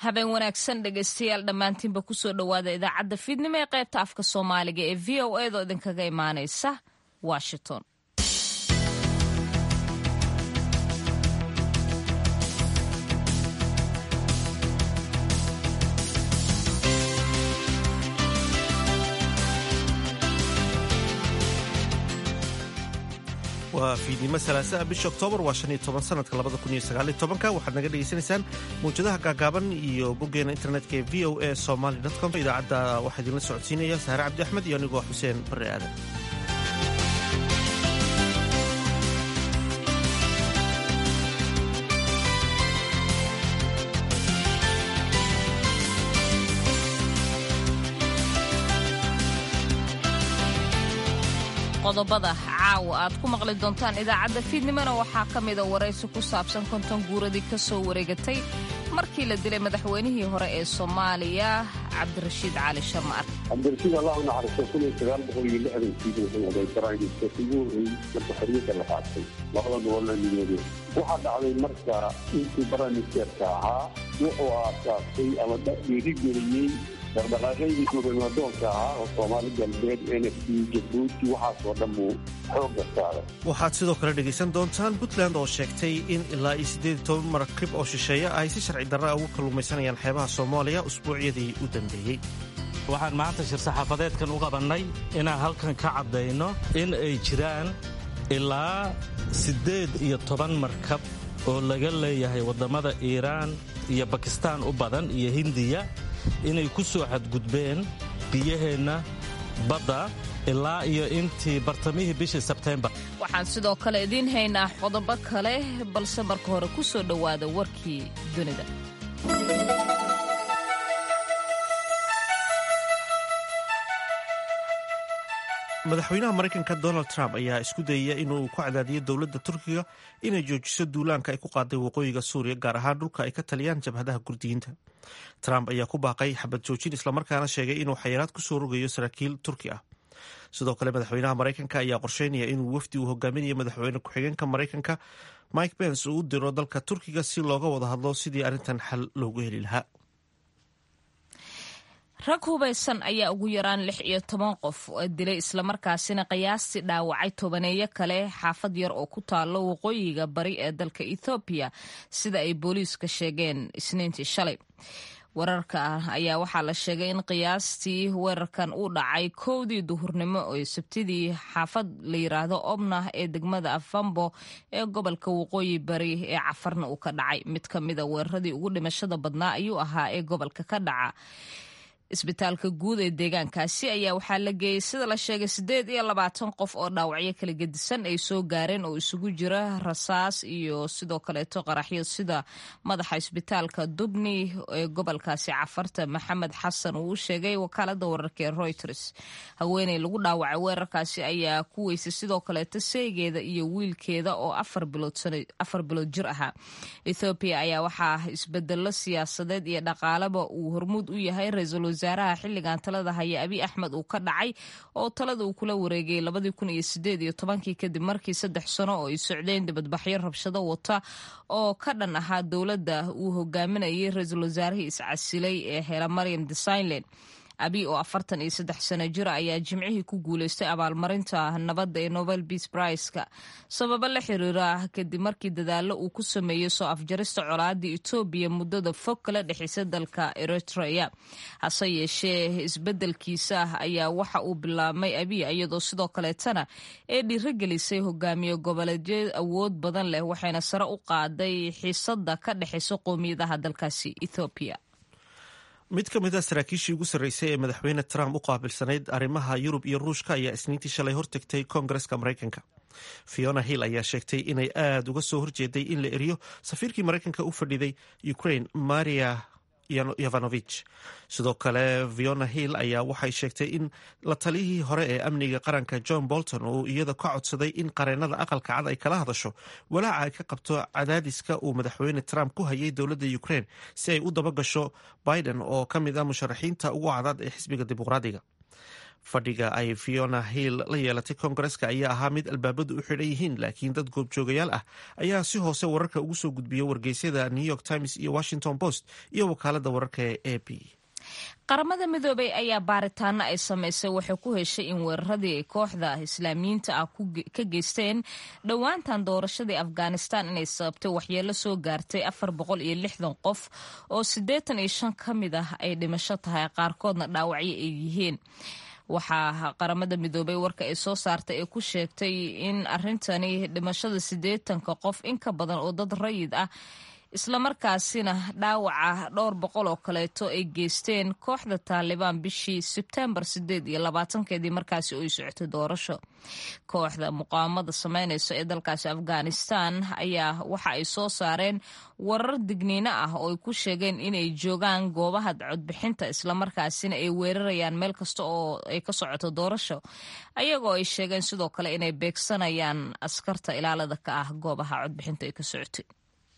habeen wanaagsan dhegaystayaal dhammaantiinba kusoo dhowaada idaacadda fiidnimo ee qaybta afka soomaaliga ee v o edaoo idinkaga imaanaysa washington waa fiidnimo salaasaa bisha oktoobar waa shan iyo toban sanadka labada kun iyo sagaal iyo tobanka waxaad naga dhegaysanaysaan mawjadaha gaagaaban iyo boggeena internetka ee v o a somaly com idaacadda waxaa idinla socodsiinaya saare cabdi axmed iyo anigoo xuseen barre aadan qodobada caawa aad ku maqli doontaan idaacadda fiidnimona waxaa ka mida waraysi ku saabsan konton guuradii ka soo wareegatay markii la dilay madaxweynihii hore ee soomaaliya cabdirashiid cali sharmaar cabdirashiid allah u naxariisto kun iyo sagaal boqol iyo lixdankii wuxuu oday saraakiilka ugu horreeyey marka xorriyadda la qaatay labada gobolna midoobe waxaa dhacday marka intii baramiseerka ahaa wuxuu aasaasay ama dhiirigeliyey dhaqdhaqaaqaydii gobanadoonka ahaa oo soomaali galbeed n f c jabuuti waxaasoo dhan buu xoogga saaray waxaad sidoo kale dhegaysan doontaan puntland oo sheegtay in ilaa iyo siddeed iyo toban markib oo shisheeye ay si sharci darra ugu kalluumaysanayaan xeebaha soomaaliya usbuucyadii u dambeeyey waxaan maanta shir saxaafadeedkan u qabannay inaan halkan ka caddayno in ay jiraan ilaa siddeed iyo toban markab oo laga leeyahay waddamada iiraan iyo bakistaan u badan iyo hindiya inay ku soo xadgudbeen biyaheenna badda ilaa iyo intii bartamihii bishii sebteembar waxaan sidoo kale idiin haynaa qodobo kale balse marka hore ku soo dhowaada warkii dunida madaxweynaha maraykanka donald trump ayaa isku dayaya inuu ku cadaadiyo dowladda turkiga inay joojiso duulaanka ay ku qaaday waqooyiga suuriya gaar ahaan dhulka ay ka taliyaan jabhadaha kurdiyiinta trump ayaa ku baaqay xabad joojin islamarkaana sheegay inuu xayiraad ku soo rogayo saraakiil turki ah sidoo kale madaxweynaha maraykanka ayaa qorsheynaya inuu wafdi uu hogaaminayo madaxweyne ku-xigeenka maraykanka mike pence uu u diro dalka turkiga si looga wada hadlo sidii arrintan xal loogu heli lahaa rag hubaysan ayaa ugu yaraan lix iyo toban qof dilay islamarkaasina qiyaastii dhaawacay tobaneeyo kale xaafad yar oo ku taalo waqooyiga bari ee dalka ethoobiya sida ay booliiska sheegeen isniintii shalay wararka ah ayaa waxaa la sheegay in qiyaastii weerarkan uu dhacay kowdii duhurnimo oo sabtidii xaafad la yiraahdo obnah ee degmada afambo ee gobolka waqooyi bari ee cafarna uu ka dhacay mid ka mida weeraradii ugu dhimashada badnaa ayuu ahaa ee gobolka ka dhaca isbitaalka guud ee deegaankaasi ayaa waxaa la geeyey sida la sheegay siddeed iyo labaatan qof oo dhaawacyo kala gedisan ay soo gaareen oo isugu jira rasaas iyo sidoo kaleeto qaraxyo sida madaxa isbitaalka dubni ee gobolkaasi cafarta maxamed xasan uu u sheegay wakaalada wararka ee reuters haweeney lagu dhaawacay weerarkaasi ayaa ku weysay sidoo kaleeto seegeeda iyo wiilkeeda oo afar bilood jir ahaa ethoobiya ayaa waxaa isbedelo siyaasadeed iyo dhaqaalaba uu hormuud u yahay ra-iisul wasaaraha xilligan talada haya abiy axmed uu ka dhacay oo talada uu kula wareegayay labadii kun iyo sideed iyo tobankii kadib markii saddex sano oo ay socdeen dibadbaxyo rabshado wata oo ka dhan ahaa dowladda uu hogaaminayay ra-iisul wasaarihii iscasilay ee hela maryam desainland abiy oo afartan iyo saddex sano jira ayaa jimcihii ku guuleystay abaalmarinta nabadda ee nobel beas briceka sababo la xiriira kadib markii dadaallo uu ku sameeyey soo afjarista colaadii etoobiya muddada fog kala dhexeysa dalka eritrea hase yeeshee isbeddelkiisa ayaa waxa uu bilaabmay abiy iyadoo sidoo kaleetana ee dhiirogelisay hogaamiye goboleedyo awood badan leh waxayna sare u qaaday xiisada ka dhexeysa qowmiyadaha dalkaasi ethoobiya mid ka mid a saraakiishii ugu sarreysay ee madaxweyne trump u qaabilsanayd arrimaha yurub iyo ruushka ayaa isniintii shalay hortegtay koongareska maraykanka fiona hill ayaa sheegtay inay aada uga soo horjeeday in la eriyo safiirkii maraykanka u fadhiday ukraine maria yovanovich sidoo kale fiona hill ayaa waxay sheegtay in la taliyihii hore ee amniga qaranka john bolton uu iyada ka codsaday in qareenada aqalka cad ay kala hadasho walaaca ay ka qabto cadaadiska uu madaxweyne trump ku hayay dowladda ukraine si ay u dabagasho biden oo ka mid ah musharaxiinta ugu cadaad ee xisbiga dimuqraadiga fadhiga ay fiona hill la yeelatay koongareska ayaa ahaa mid albaabadu u xidhan yihiin laakiin dad goobjoogayaal ah ayaa si hoose wararka ugu soo gudbiya wargeysyada new york times iyo washington post iyo wakaalada wararka ee a b qaramada midoobay ayaa baaritaano ay samaysay waxay ku heshay in weeraradii ay kooxda islaamiyiinta ah ka geysteen dhowaantan doorashadii afghanistan inay sababtay waxyeelo soo gaartay afar boqol iyo lixdan qof oo siddeetan iyo shan ka mid ah ay dhimasho tahay qaarkoodna dhaawacyo ay yihiin waxaa qaramada midoobay warka ay soo saartay ee ku sheegtay in arintani dhimashada siddeetanka qof in ka badan oo dad rayid ah islamarkaasina dhaawaca dhowr boqol oo kaleeto ay geysteen kooxda taalibaan bishii sebtembar sideed iyo labaatankeedii markaasi ay socotay doorasho kooxda muqaawamada sameynaysa ee dalkaasi afghanistan ayaa waxa ay soo saareen warar digniino ah oo ay ku sheegeen inay joogaan goobaha codbixinta islamarkaasina ay weerarayaan meel kasta oo ay ka socoto doorasho ayagoo ay sheegeen sidoo kale inay beegsanayaan askarta ilaalada ka ah goobaha codbixinta ay ka socotay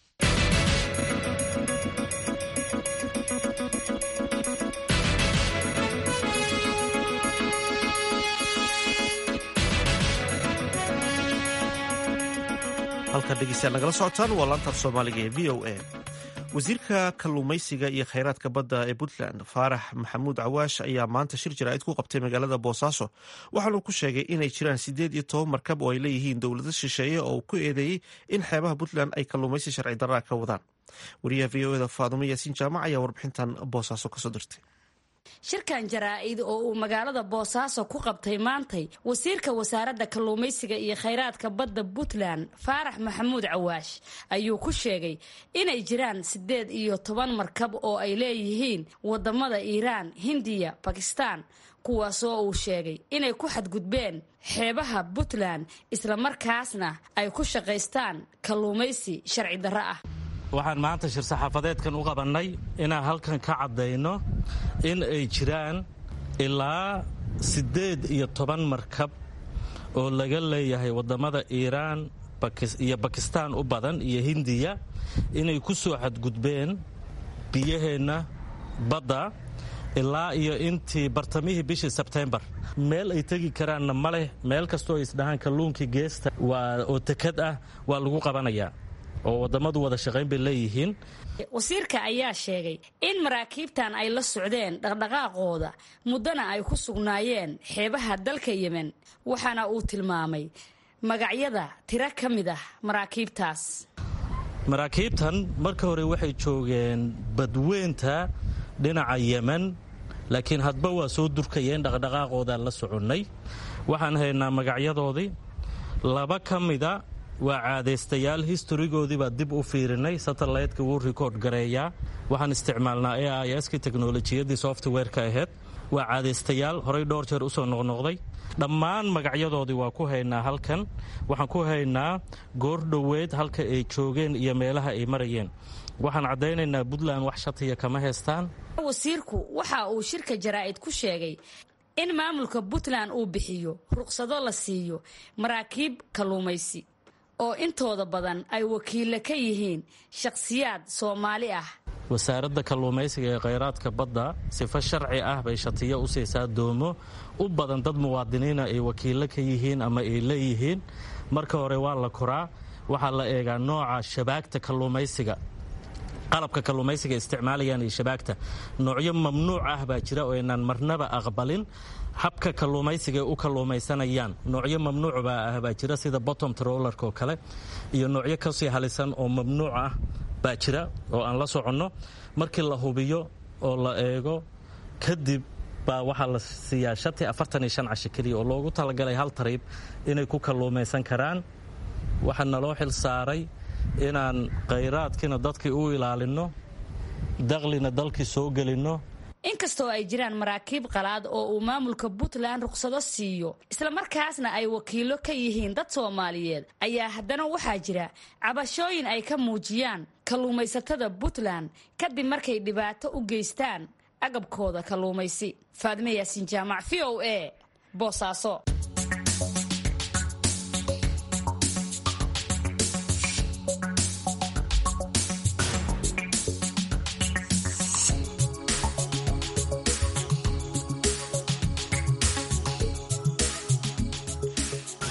halkan dhegeystayaal nagala socotaan waa laantaaf soomaaliga ee v o a wasiirka kalluumaysiga iyo kheyraadka badda ee puntland faarax maxamuud cawaash ayaa maanta shir jaraa'id ku qabtay magaalada boosaaso waxaanuu ku sheegay inay jiraan siddeed iyo toban markab oo ay leeyihiin dowlado shisheeye oo ku eedeeyey in xeebaha puntland ay kalluumaysi sharci darraa ka wadaan wariyaha v o eda faadumo yaasiin jaamac ayaa warbixintan boosaaso kasoo dirtay shirkan jaraa-id oo uu magaalada boosaaso ku qabtay maantay wasiirka wasaaradda kalluumaysiga iyo khayraadka badda puntland faarax maxamuud cawaash ayuu ku sheegay inay jiraan siddeed iyo toban markab oo ay leeyihiin wadamada iiraan hindiya bakistaan kuwaasoo uu sheegay inay ku xadgudbeen xeebaha puntland islamarkaasna ay ku shaqaystaan kalluumaysi sharci darro ah waxaan maanta shir saxaafadeedkan u qabannay inaan halkan ka caddayno in ay jiraan ilaa siddeed iyo toban markab oo laga leeyahay waddamada iiraan iyo bakistaan u badan iyo hindiya inay ku soo xadgudbeen biyaheenna badda ilaa iyo intii bartamihii bishii sebtembar meel ay tegi karaanna ma leh meel kastoo ay isdhahaan kalluunkii geesta waa oo tekad ah waa lagu qabanayaa oo wadamadu wada shaqayn bay leeyihiin wasiirka ayaa sheegay in maraakiibtan ay la socdeen dhaqdhaqaaqooda muddana ay ku sugnaayeen xeebaha dalka yemen waxaana uu tilmaamay magacyada tiro ka mid ah maraakiibtaas maraakiibtan marka hore waxay joogeen badweynta dhinaca yemen laakiin hadba waa soo durkayeen dhaqdhaqaaqoodaan la soconnay waxaan haynaa magacyadoodii laba ka mida waa caadaystayaal historigoodii baa dib u fiirinay satellaytka wuu rikoord gareeyaa waxaan isticmaalnaa a i s ki teknolojiyadii softwareka aheyd waa caadaystayaal horey dhowr jeer usoo noqnoqday dhammaan magacyadoodii waa ku haynaa halkan waxaan ku haynaa goordhoweyd halka ay joogeen iyo meelaha ay marayeen waxaan caddaynaynaa puntland wax shatiya kama haystaan wasiirku waxa uu shirka jaraa'id ku sheegay in maamulka puntland uu bixiyo ruqsado la siiyo maraakiib kalluumaysi oo intooda badan ay wakiilla ka yihiin shakhsiyaad soomaali ah wasaaradda kalluumaysiga ee khayraadka badda sifo sharci ah bay shatiyo u siisaa doomo u badan dad muwaadiniina ay wakiillo ka yihiin ama ay leeyihiin marka hore waa la koraa waxaa la eegaa nooca shabaagta kalluumaysiga qalabka kalluumaysiga isticmaalayaan iyo shabaagta noocyo mamnuuc ah baa jira oo aynaan marnaba aqbalin habka kalluumaysiga ay u kalluumaysanayaan noocyo mamnuuc baa ah baa jira sida bottom trollerka oo kale iyo noocyo kasii halisan oo mamnuuc ah baa jira oo aan la soconno markii la hubiyo oo la eego kadib baa waxaa la siiyaa shati afartan iyo shan casho keliya oo loogu talagalay hal tariib inay ku kalluumaysan karaan waxaa naloo xil saaray inaan khayraadkiina dadkii u ilaalinno daklina dalkii soo gelinno inkastoo ay jiraan maraakiib qalaad oo uu maamulka puntland ruqsado siiyo islamarkaasna ay wakiillo ka yihiin dad soomaaliyeed ayaa haddana waxaa jira cabashooyin ay ka muujiyaan kalluumaysatada puntland kadib markay dhibaato u geystaan agabkooda kalluumaysi faadime yaasiin jaamac v o a boosaaso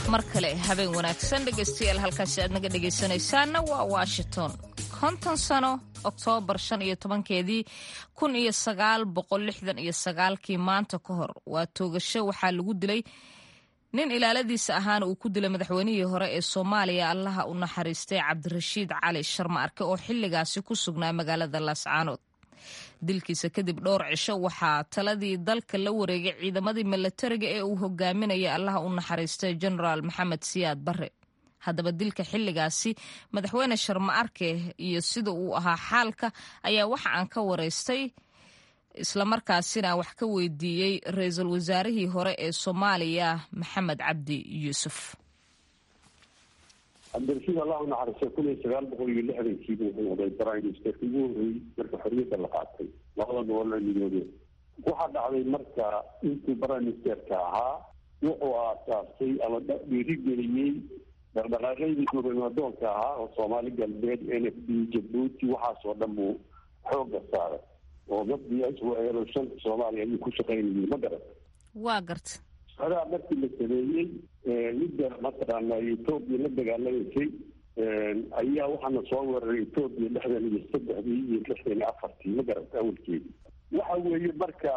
mar kale habeen wanaagsan dhegaystayaal halkaasi aad naga dhegaysanaysaanna waa washington konton sano oktoobar shan iyo tobankeedii kun iyo sagaal boqol lixdan iyo sagaalkii maanta ka hor waa toogasho waxaa lagu dilay nin ilaaladiisa ahaana uu ku dilay madaxweynihii hore ee soomaaliya allaha u naxariistay cabdirashiid cali sharma arke oo xilligaasi ku sugnaa magaalada laascaanood dilkiisa kadib dhowr cisho waxaa taladii dalka la wareegay ciidamadii milatariga ee uu hogaaminaya allaha u naxariistay genaraal maxamed siyaad barre haddaba dilka xilligaasi madaxweyne sharma arke iyo sida uu ahaa xaalka ayaa waxa aan ka waraystay islamarkaasina wax ka weydiiyey ra-iisul wasaarihii hore ee soomaaliya maxamed cabdi yuusuf cabdirashiid allah u naxariistay kun iyo sagaal boqol iyo lixdankiibu wuxuu noqday prime ministerka ugu horreeyey marka xorriyadda la qaatay labada gobol la midoobeen waxaa dhacday marka intuu prime ministerka ahaa wuxuu aasaasay ama dhiirigeliyey dhaqdhaqaaqeydii gobanadoonka ahaa oo soomaali galbeed n f d jabuuti waxaasoo dhan buu xoogga saaray oo mabdiaswaeelo shanta soomaaliya ayuu ku shaqaynayay ma garan waa garta adaa markii la sameeyey midda mataqaana etoobiya la dagaalamaysay ayaa waxaana soo weeraray etoobiya lixdan iyo saddexdii iyo lixdan iyo afartii ma garata awalkeedii waxa weeye marka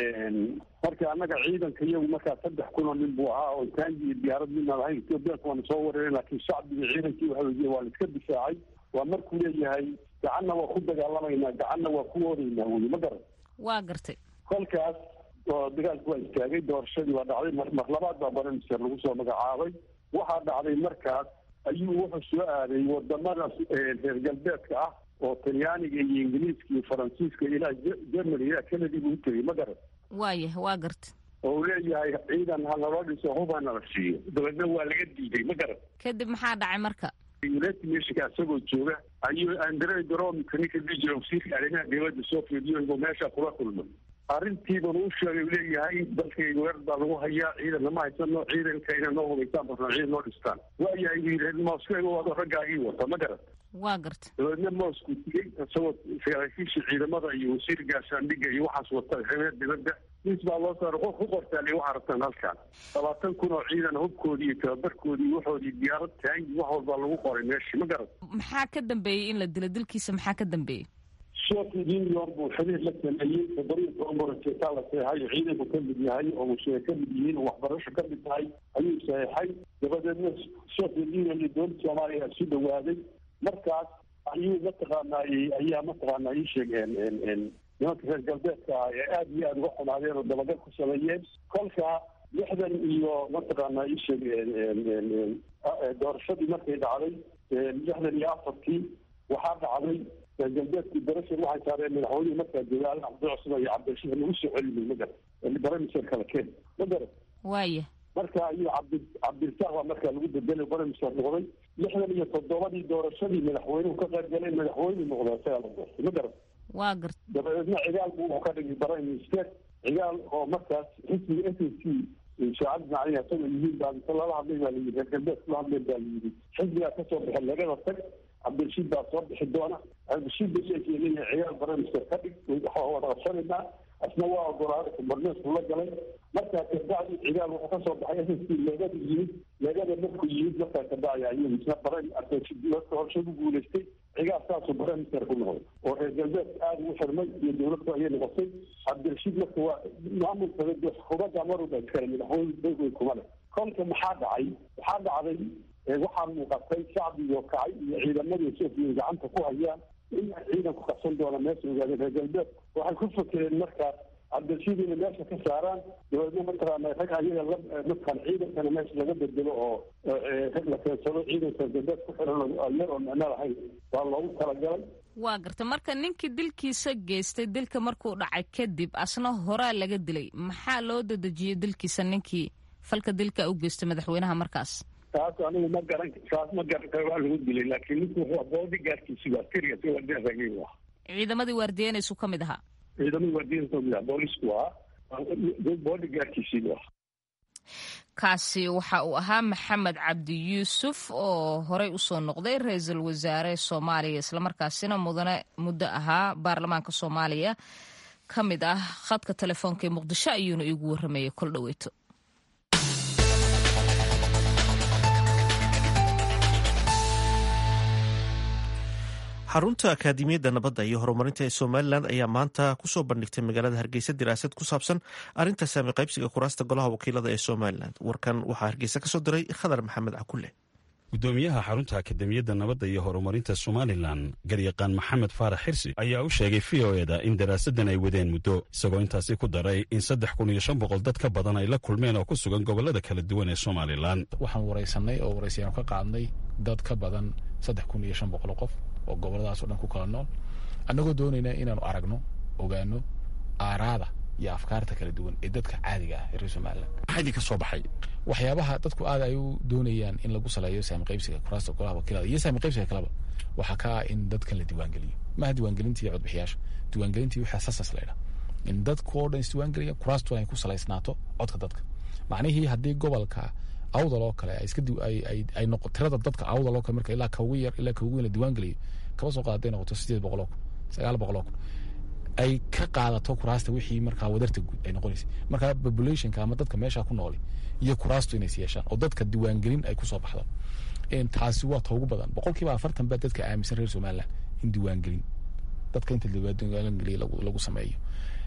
marka annaga ciidanka iyagu markaa saddex kun oo nin buu ahaa oo taangi iyo diyaarad midnaan ahayn etoobiyaanka waana soo weerareen laakiin shacbiga ciidankii waxa weye waa la iska difaacay waa markuu leeyahay gacanna waa ku dagaalamaynaa gacanna waa ku oodaynaa weye ma garan waa gartay kolkaas oo dagaalku waa istaagay doorashadii waa dhacday mar labaad baa baramister lagu soo magacaabay waxaa dhacday markaas ayuu wuxuu soo aaday wadamada reer galbeedka ah oo talyaaniga iyo ingiriiska iyo faransiiska ilaa germany ilaa canada buu utagay ma garan waayah waa garta oo uu leeyahay ciidan ha naloo dhiso hub ha nala siiyo dabeedna waa laga diiday ma garan kadib maxaa dhacay marka united nationka isagoo jooga ayuu andre dromka ninka dhijira wasiirka arrimaha dowladda soviet union meesha kula kulmay arrintiibanu u sheegay u leeyahay dalkayga weer baa lagu hayaa ciidan lama haysano ciidanka inay noo hubaysaan barnaa ciidan noo dhistaan waayahay buu yidhi moskego wado raggaagii wata ma garan waa garta dabeedna mosku tigay isagoo saraakiisha ciidamada iyo wasiir gaashaandhiga iyo waxaas wata reer dibadda nis baa loo saaray qof ku qortaaliy waxaa rabtaan halkaan labaatan kun oo ciidan hubkoodii iyo tababarkoodii waxoodii diyaarad taangi wax walbaa lagu qoray meeshii ma garan maxaa ka dambeeyey in la dilo dilkiisa maxaa ka dambeeyey soviet union buu xiriir la sameeyey toddobiyo toban borojeetaa la saxeexay ciidanku ka mid yahay oo musheega ka mid yihiin oo waxbarasho ka mid tahay ayuu saxeexay dabadeedna soviet union iyo dowladda soomaaliya isu dhawaaday markaas ayuu mataqaanay ayaa mataqaana ii sheegeen nimanka reer galbeedka ah ee aada iyo aada uga xumaadeen oo dabagal ku sameeyeen kolka lixdan iyo mataqaana ii sheeg doorashadii markay dhacday lixdan iyo afartii waxaa dhacday reer galbeedkii darashan waxay saareen madaxweynuhu markaa jooga al cabdicusman iyo cabdirashiid lagu soo celinay ma garan baramiser kala keen ma garan waaya marka ayuu cabdi cabdirasaaq baa markaa lagu bedelay baramiser noqday lixdan iyo toddobadii doorashadii madaxweynuhu ka qayb galay madaxweynu noqday isagaa la doortay ma garan waa garta dabadeedna cigaal buu wuxuu ka dhigay prime minister cigaal oo markaas xisbiga s s c shaacad macalihi asagoo yihiin baa inta lala hadlay baa layidhi reer galbeed kula hadleen baa layidhi xisbigaa kasoo baxay lagada tag cabdirashiid baa soo bixi doona cabdirashiid baleekii leeyahay ciyaal baramister ka dhig waxaa wada qabsanaynaa asna waa ogolaaday kumarneesku la galay markaa kabacdi cigaal wuxuu kasoo baxay s s c leegada yimid leegada markuu yimid markaa kabacdi ayuu isna baran horsha ku guulaystay cigaal saasuu baramister ku noqday oo reer galbeed aada ugu xirmay iyo dowladku ayay noqotay cabdirashiid marka waa maamulka xukuumadda maruba iskale madaxweyne dowey kuma leh kolka maxaa dhacay waxaa dhacday waxaa muuqatay shacbigo kacay iyo ciidamadii sofiya gacanta ku hayaan in ciidanku qabsan doona meesha ogaadeen reer galbeed waxay ku fakereen markaas cabdirashiid inay meesha ka saaraan dabeedna mataqaana rag ayaga la mataqaan ciidankana meesha laga bedelo oo rag la keensado ciidanka reer galbeed ku xiran yar oo micno lahayn waa loogu talagalay waa garta marka ninkii dilkiisa geystay dilka markuu dhacay kadib asna horaa laga dilay maxaa loo dadejiyey dilkiisa ninkii falka dilka u geystay madaxweynaha markaas taas anigu ma garan taas ma garan karo waa lagu dilay laakiin ninku wuxuu boodi gaarkiisi waa tiriya si waardiya ragay u ahaa ciidamadii waardiyeynaysu ka mid ahaa ciidamadii waardiyeynaysu ka mid ahaa boolisku ahaa boodi gaarkiisii bu ahaa kaasi waxa uu ahaa maxamed cabdi yuusuf oo horey usoo noqday ra-iisul wasaare soomaaliya islamarkaasina mudane muddo ahaa baarlamaanka soomaaliya ka mid ah khadka telefoonka ee muqdisho ayuuna iigu warramayay kol dhoweyto xarunta akaadimiyadda nabadda iyo horumarinta ee somalilan ayaa maanta kusoo bandhigtay magaalada hargeysa diraasad ku saabsan arrinta saami qaybsiga kuraasta golaha wakiilada ee somalilan warkan waxaa hargeysa kasoo diray khadar maxamed cakulle gudoomiyaha xarunta akademiyadda nabadda iyo horumarinta somalilan garyaqaan maxamed faarax xirsi ayaa u sheegay v o eda in daraasaddan ay wadeen muddo isagoo intaasi ku daray in saddex kun iyo shan boqol dad ka badan ay la kulmeen oo ku sugan gobollada kala duwan ee somalilan waxaan waraysanay oo waraysayaanu ka qaadnay dad ka badan saddex kun iyo shan boqol qof oo gobolladaaso dhan ku kala nool annagoo doonayna inaanu aragno ogaano aaraada iyo afkaarta kala duwan ee dadka caadiga ah ee reer somalilan maxaa idinka soo baxay waxyaabaha dadku aad ay u doonayaan in lagu saleeyo saami qaybsiga kuraasta golaha wakiilada iyo saami qaybsiga kaleba waxaa ka ah in dadkan la diiwaangeliyo maaha diiwaangelintii codbixiyaasha diiwaangelintii waxaa sasas laydha in dadku oo dhan isdiiwaangeliya kuraastu ay ku salaysnaato codka dadka macnihii haddii gobolka awdal oo kale ay noqo tirada dadka awdal oo kale marka ilaa kaugu yar ilaa kaugu weyn la diiwaangeliyo kaba soo qaada haday noqoto sideed boqol oo kun sagaal boqol oo kun ay ka qaadato kuraasta wixii markaa wadarta guud ay noqonaysa markaa populationka ama dadka meesha ku nooli iyo kuraastu inays yeeshaan oo dadka diiwaangelin ay kusoo baxdo taasi waa ta ugu badan boqolkiiba afartan baa dadka aaminsan reer somalilan in diiwaangelin dadka inta diiwaangeliya lagu sameeyo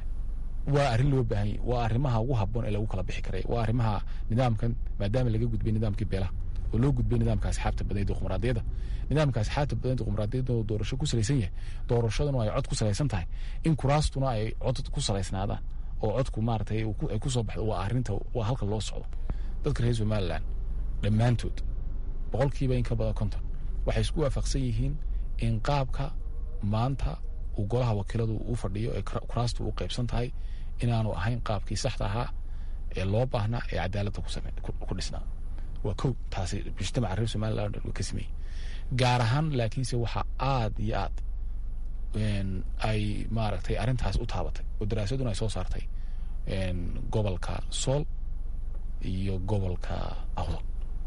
waa arrin loo baahanya waa arrimaha ugu haboon ee lagu kala bixi karay waa arrimaha nidaamkan maadaama laga gudbay nidaamkii beelaha oo loo gudbay nidaamka asxaabta badan dimuqraadiyadda nidaamka asxaabta badan dimuqraadiyadda oo doorasho ku salaysan yahay doorashaduna ay cod ku salaysan tahay in kuraastuna ay cod ku salaysnaadaan oo codku maaratay ay kusoo baxdo waa arrinta waa halka loo socdo dadka reer somalilan dhammaantood boqolkiiba in ka badan konton waxay isku waafaqsan yihiin in qaabka maanta uu golaha wakiiladu u fadhiyo ee kuraastu u qaybsan tahay inaanu ahayn qaabkii saxda ahaa ee loo baahnaa ee cadaaladda ku dhisnaa waa kow taasi mujtamaca reer somalilan dhan ka sameeyey gaar ahaan laakiinse waxaa aad iyo aad ay maaragtay arrintaas u taabatay oo daraasaduna ay soo saartay gobolka sool iyo gobolka awdal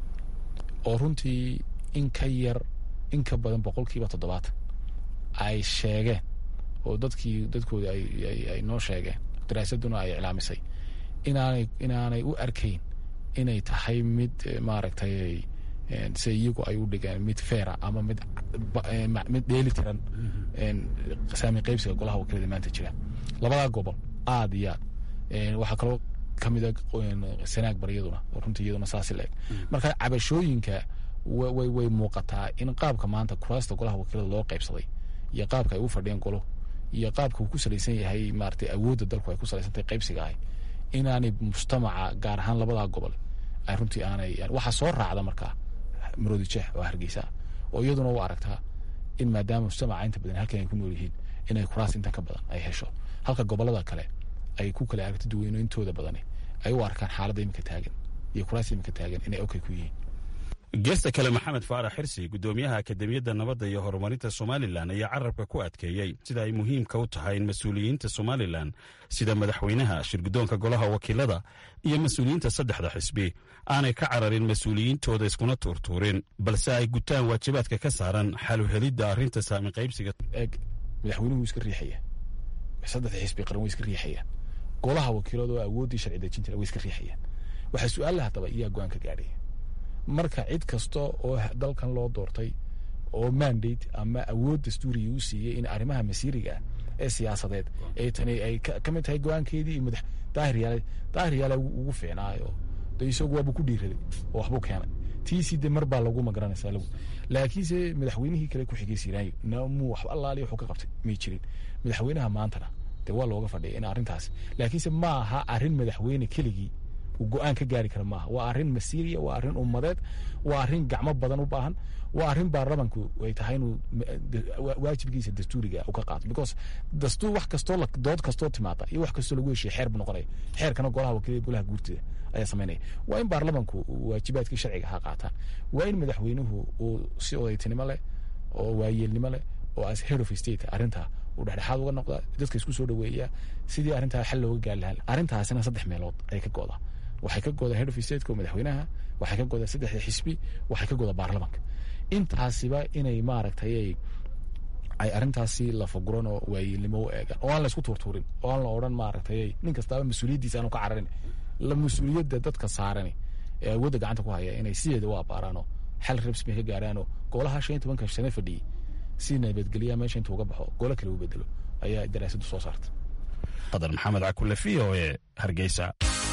oo runtii in ka yar in ka badan boqolkiiba toddobaatan ay sheegeen oo dadkii dadkooda ay noo sheegeen daraasaduna ay iclaamisay inaanay inaanay u arkayn inay tahay mid maaragtay se iyagu ay u dhigeen mid feera ama mid mid dheeli tiran saami qaybsiga golaha wakiilada maanta jira labadaa gobol aad iyo aad waxaa kaloo kamida sanaag baryaduna runtii iyaduna saasi la eg marka cabashooyinka way way muuqataa in qaabka maanta kuraasta golaha wakiilada loo qaybsaday iyo qaabka ay u fadhiyeen golo iyo qaabka uu ku salaysan yahay maaragtay awoodda dalku ay ku salaysantahay qaybsiga ahay inaanay mujtamaca gaar ahaan labadaa gobol ay runtii aanay waxaa soo raacda markaa maroodi jeex oo hargeysa oo iyaduna u aragtaa in maadaama mujtamaca inta badan halkan ay ku nool yihiin inay kuraas intan ka badan ay hesho halka gobolada kale ay ku kala aragti duweyno intooda badani ay u arkaan xaaladda iminka taagan iyo kuraas iminka taagan inay okay ku yihiin geesta kale maxamed faarax xirsi gudoomiyaha akademiyadda nabadda iyo horumarinta somalilan ayaa carabka ku adkeeyey sida ay muhiimka u tahay in mas-uuliyiinta somalilan sida madaxweynaha shirgudoonka golaha wakiilada iyo mas-uuliyiinta saddexda xisbi aanay ka cararin mas-uuliyiintooda iskuna tuurtuurin balse ay gutaan waajibaadka ka saaran xaluhelidda arrinta saami qaybsiga eeg madaxweynuhu iska riixaya saddexda xisbi qaran way iska riixayaan golaha wakiilada oo awooddii sharci dejin jira way iska riixayaan waxaa su-aalla haddaba iyaa go-aan ka gaadhaya marka cid kasta oo dalkan loo doortay oo mandate ama awood dastuuriya u siiyey in arrimaha masiiriga ah ee siyaasadeed ee tani ay ka mid tahay go-aankeedii iyo madax daahir yaale daahir yaale ugu fiicnaayo de isagu waaba ku dhiiraday oo waxbuu keenay tiisii de mar baa lagu magaranaysaa lagu laakiinse madaxweynihii kale ku xigay siiraayo namuu waxba allaaliya wuxuu ka qabtay may jirin madaxweynaha maantana dee waa looga fadhiya in arrintaas laakiinse ma aha arrin madaxweyne keligii go-aan ka gaari kara maaha waa arrin masiiriya waa arrin ummadeed waa arrin gacmo badan u baahan waa arrin baarlamanku ay tahay inuu waajibkiisa dastuuriga u ka qaato because dastuur wax kastoo dood kastoo timaada iyo wax kastoo lagu heshiya xeer buu noqonaya xeerkana golaha wakiilada golaha guurtida ayaa samaynaya waa in baarlamanku waajibaadkii sharciga ha qaataan waa in madaxweynuhu uu si odaytinimo leh oo waayeelnimo leh oo as head of state arrintaa uu dhexdhexaad uga noqda dadka isku soo dhaweeya sidii arrintaa xal looga gaari lahaa arrintaasina saddex meelood ay ka go'daa waxay ka goda head of stateka oo madaxweynaha waxay ka goda saddexda xisbi waxay ka goda baarlamanka intaasiba inay maaragtay ay arrintaasi lafaguran oo waayeelnimo u eegaan oo aan la isku tuurtuurin oo aan la odhan maaragtay nin kastaaba mas-uuliyaddiisa aanu ka cararin la mas-uuliyadda dadka saarani ee awoodda gacanta ku haya inay sideeda u abaaraanoo xal rabsmi ka gaaraanoo golaha shan iyo tobanka sane fadhiyey si nabadgelyaa meesha intuu uga baxo golo kale u bedelo ayaa daraasaddu soo saarta qadar maxamed cakule v o e hargeysa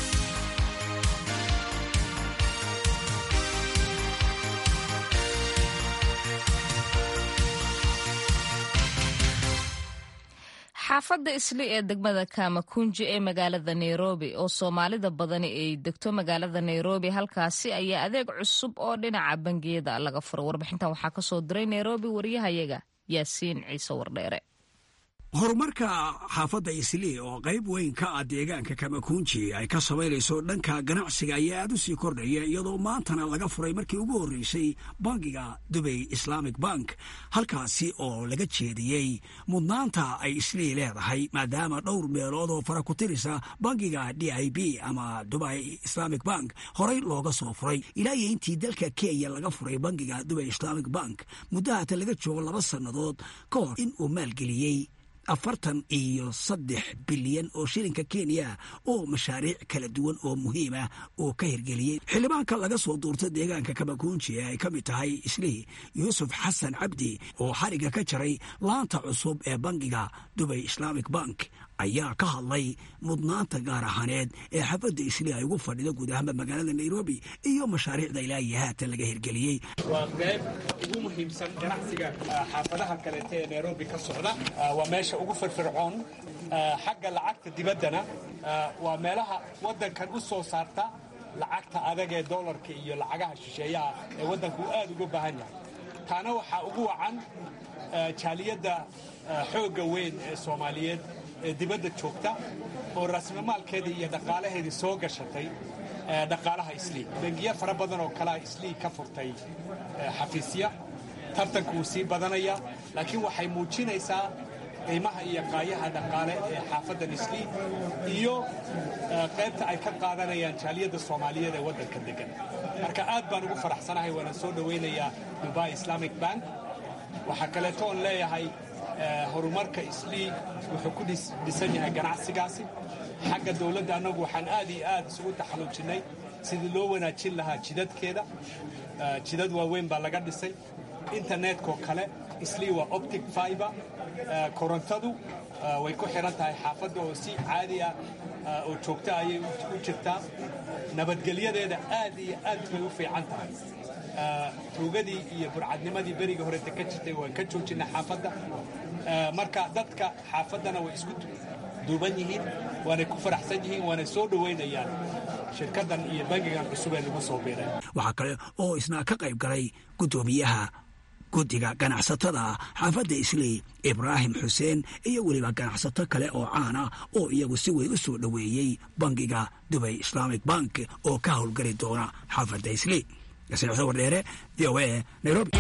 xaafadda isli ee degmada kamakunji ee magaalada nairobi oo soomaalida badani ay degto magaalada nairobi halkaasi ayaa adeeg cusub oo dhinaca bangiyada laga furo warbixintan waxaa kasoo diray nairobi wariyahayaga yaasiin ciise wardheere horumarka xaafadda islii oo qayb weyn ka ah deegaanka kamakunji ay ka samaynayso dhanka ganacsiga ayaa aad u sii kordhaya iyadoo maantana laga furay markii ugu horreysay bangiga dubay islamic bank halkaasi oo laga jeediyey mudnaanta ay islii leedahay maadaama dhowr meelood oo fara ku tirisa bangiga d i b ama dubai islamic bank horey looga soo furay ilaa iyo intii dalka kenya laga furay bangiga dubay islamic bank muddahaata laga joogo laba sannadood ka hor in uu maalgeliyey afartan iyo saddex bilyan oo shilinka kenya oo mashaariic kala duwan oo muhiim ah oo ka hirgeliyey xildhibaanka laga soo duurta deegaanka kamakunji ee ay ka mid tahay islii yuusuf xasan cabdi oo xariga ka jaray laanta cusub ee bangiga dubay islamic bank ayaa ka hadlay mudnaanta gaar ahaaneed ee xaafadda islii ay ugu fadhido guud ahaanba magaalada nairobi iyo mashaariicda ilaa iyo haatan laga hirgeliyey waa qayb ugu muhiimsan ganacsiga xaafadaha kaleeta ee nairobi ka socda waa meesha ugu firfircoon xagga lacagta dibaddana waa meelaha waddankan u soo saarta lacagta adag ee dollarka iyo lacagaha shisheeyaha ee waddanku uu aad uga baahan yahay taana waxaa ugu wacan jaaliyadda xoogga weyn ee soomaaliyeed ee dibadda joogta oo raasmamaalkeedii iyo dhaqaalaheedii soo gashatay dhaqaalaha islii bangiyo fara badan oo kalea islii ka furtay xafiisya tartanku wuu sii badanaya laakiin waxay muujinaysaa qiimaha iyo qaayaha dhaqaale ee xaafaddan islii iyo qaybta ay ka qaadanayaan jaaliyadda soomaaliyeed ee waddanka degan marka aad baan ugu faraxsanahay waana soo dhowaynayaa dubai islamic bank waxaa kaleeto oon leeyahay horumarka islii wuxuu ku dhisan yahay ganacsigaasi xagga dowladda annagu waxaan aad iyo aad isugu taxalluujinnay sidii loo wanaajin lahaa jidadkeeda jidad waaweyn baa laga dhisay internetkoo kale islii waa optic fiber korontadu way ku xihan tahay xaafadda oo si caadi ah oo joogta ayay u jirtaa nabadgelyadeeda aad iyo aad bay u fiican tahay tuugadii iyo burcadnimadii berigii horeta ka jirtay waan ka joojinay xaafadda marka dadka xaafaddana way isku duuban yihiin waanay ku faraxsan yihiin waanay soo dhowaynayaan shirkaddan iyo bangigan cusub ee lagu soo biiray waxaa kale oo isna ka qayb galay guddoomiyaha guddiga ganacsatada xaafadda islii ibraahim xuseen iyo weliba ganacsato kale oo caana oo iyagu si weyn u soo dhoweeyey bangiga dubay islamic bank oo ka howlgeli doona xaafadda islii yasin wardheere v o a nairobi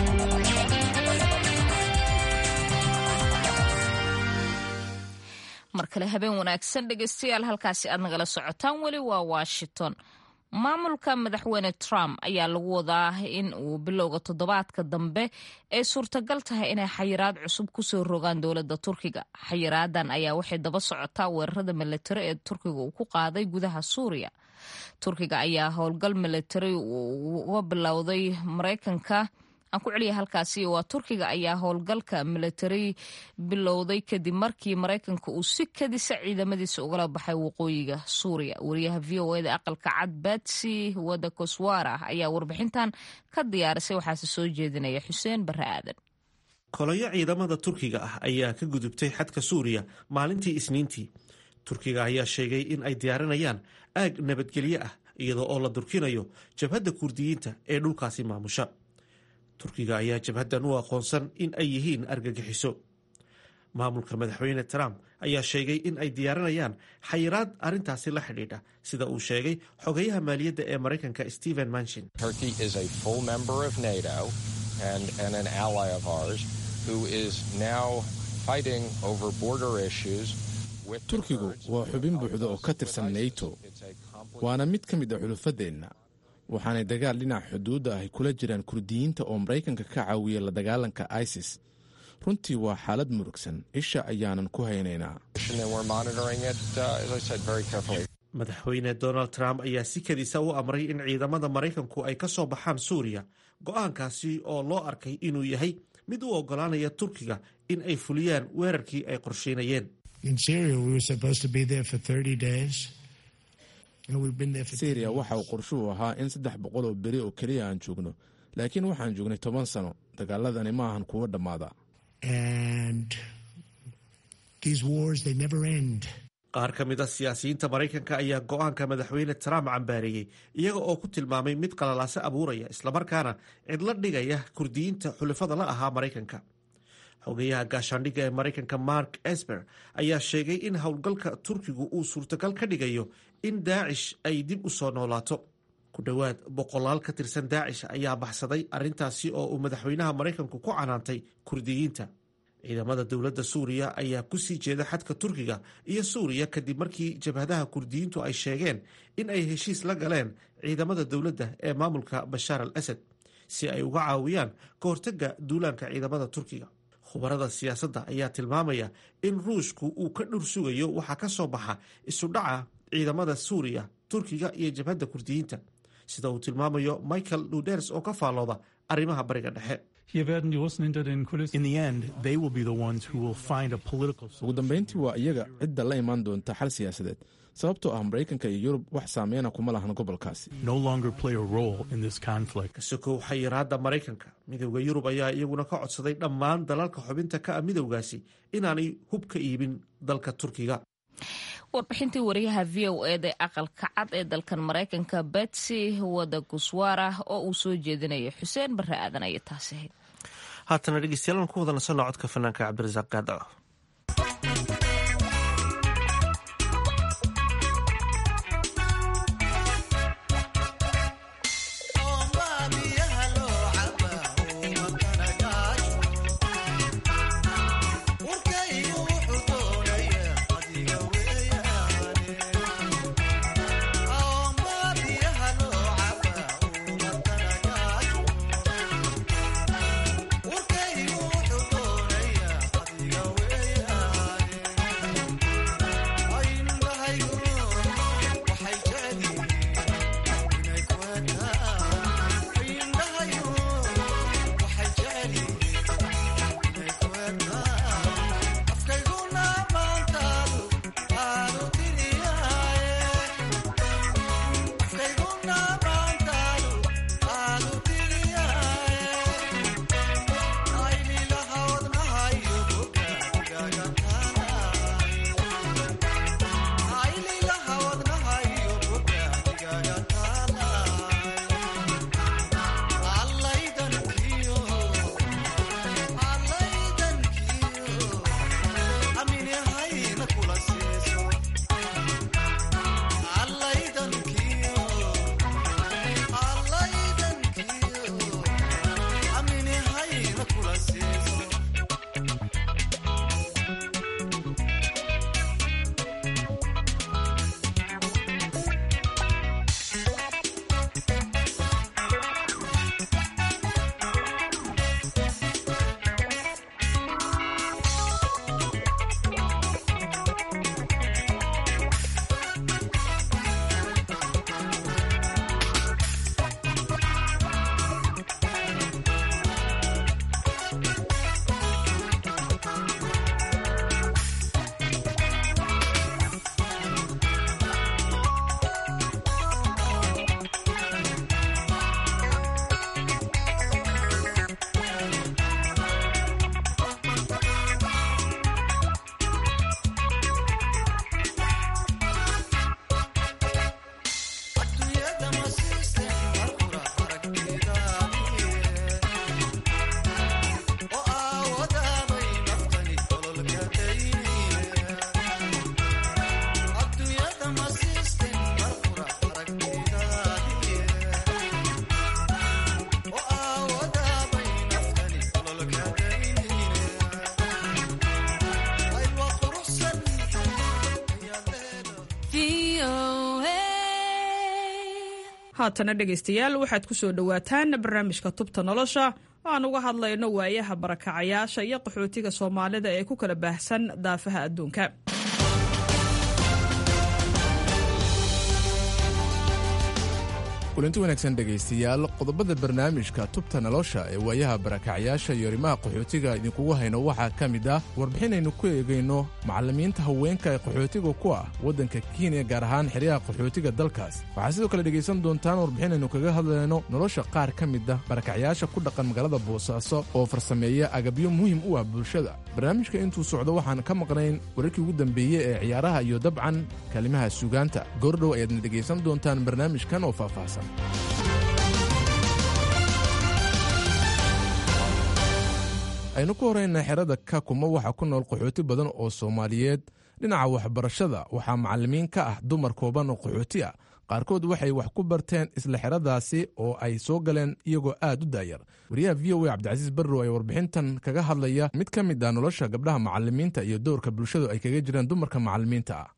mar kale habeen wanaagsan dhegeystayaal halkaasi aad nagala socotaan weli waa washington maamulka madaxweyne trump ayaa lagu wadaa in uu bilowga toddobaadka dambe ay suurtagal tahay inay xayiraad cusub kusoo rogaan dowladda turkiga xayiraadan ayaa waxay daba socotaa weerarada milatari ee turkiga uu ku qaaday gudaha suuriya turkiga ayaa howlgal milatari uga bilowday maraykanka aan ku celiya halkaasi waa turkiga ayaa howlgalka milatari bilowday kadib markii maraykanka uu si kadisa ciidamadiisa ugala baxay waqooyiga suuriya wariyaha v o eda aqalka cad batsi wada koswara ayaa warbixintan ka diyaarisay waxaase soo jeedinaya xuseen bare aadan kolayo ciidamada turkiga ah ayaa ka gudubtay xadka suuriya maalintii isniintii turkiga ayaa sheegay in ay diyaarinayaan aag nabadgelyo ah iyadoo oo la durkinayo jabhadda kurdiyiinta ee dhulkaasi maamusha turkiga ayaa jabhaddan u aqoonsan in ay yihiin argagixiso maamulka madaxweyne trump ayaa sheegay in ay diyaarinayaan xayiraad arrintaasi la xidhiidha sida uu sheegay xogayaha maaliyadda ee maraykanka stephen manchin turkigu waa xubin buuxda oo ka tirsan nato waana mid ka mid a xulufadeenna waxaanay dagaal dhinaca xuduudda ahy kula jiraan kurdiyiinta oo maraykanka ka caawiya la dagaalanka isis runtii waa xaalad murugsan isha ayaanan ku haynaynaa madaxweyne donald trump ayaa si kadisa u amray in ciidamada maraykanku ay ka soo baxaan suuriya go-aankaasi oo loo arkay inuu yahay mid u ogolaanaya turkiga in ay fuliyaan weerarkii ay qorsheynayeen syriya waxa uu qorshuhu ahaa in saddex boqol oo beri oo keliya aan joogno laakiin waxaan joognay toban sano dagaaladani ma ahan kuwo dhammaada qaar ka mid a siyaasiyiinta maraykanka ayaa go-aanka madaxweyne trump cambaareeyey iyaga oo ku tilmaamay mid qalalaase abuuraya islamarkaana cidla dhigaya kurdiyiinta xulafada la ahaa maraykanka xogeyaha gaashaandhigga ee maraykanka mark esper ayaa sheegay in howlgalka turkigu uu suurtagal ka dhigayo in daacish ay dib u soo noolaato ku dhowaad boqolaal ka tirsan daacish ayaa baxsaday arrintaasi oo uu madaxweynaha maraykanku ku canaantay kurdiyiinta ciidamada dowladda suuriya ayaa ku sii jeeda xadka turkiga iyo suuriya kadib markii jabhadaha kurdiyiintu ay sheegeen in ay heshiis la galeen ciidamada dowladda ee maamulka bashaar al asad si ay uga caawiyaan ka hortagga duulaanka ciidamada turkiga khubarada siyaasadda ayaa tilmaamaya in ruushku uu ka dhur sugayo waxaa ka soo baxa isudhaca ciidamada suuriya turkiga iyo jabhadda kurdiyiinta sida uu tilmaamayo michael luders oo ka faallooda arrimaha bariga dhexe ugu dambayntii waa iyaga cidda la imaan doonta xal siyaasadeed sababtoo ah maraykanka iyo yurub wax saameyna kuma lahan gobolkaasi kasokow xayiraadda maraykanka midowda yurub ayaa iyaguna ka codsaday dhammaan dalalka xubinta ka ah midowgaasi inaanay hub ka iibin dalka turkiga warbixintii wariyaha v o eda aqalka cad ee dalkan maraykanka betsy wada guswara oo uu soo jeedinaya xuseen bare aadan ayay taasi ahayd haatana dhegeystayaal aan ku wada nasanno codka fanaanka cabdirasaaq gaadaco haatana dhegaystayaal waxaad ku soo dhowaataan barnaamijka tubta nolosha oo aan uga hadlayno waayaha barakacayaasha iyo qaxootiga soomaalida ee ku kala baahsan daafaha adduunka kulanti wanaagsan dhegaystayaal qodobada barnaamijka tubta nolosha ee waayaha barakacyaasha iyo arrimaha qaxootiga idinkugu hayno waxaa ka mid ah warbixinaynu ku eegayno macallimiinta haweenka ee qaxootiga ku ah waddanka kenya gaar ahaan xeryaha qaxootiga dalkaas waxaa sidoo kale dhegaysan doontaan warbixinaynu kaga hadlayno nolosha qaar ka mid ah barakacyaasha ku dhaqan magaalada boosaaso oo farsameeya agabyo muhim u ah bulshada barnaamijka intuu socdo waxaan ka maqnayn wararkii ugu dambeeyey ee ciyaaraha iyo dabcan kalimaha suugaanta goordhow ayaadna dhegaysan doontaan barnaamijkan oo faahfaahsan aynu ku horayna xerada kakuma waxaa ku nool qaxooti badan oo soomaaliyeed dhinaca waxbarashada waxaa macallimiin ka ah dumar kooban oo qaxooti ah qaarkood waxay wax ku barteen isla xeradaasi oo ay soo galeen iyagoo aad u daayar wariyaha v o a cabdicasiis barrow ee warbixintan kaga hadlaya mid ka mid ah nolosha gabdhaha macallimiinta iyo dowrka bulshadu ay kaga jiraan dumarka macallimiinta ah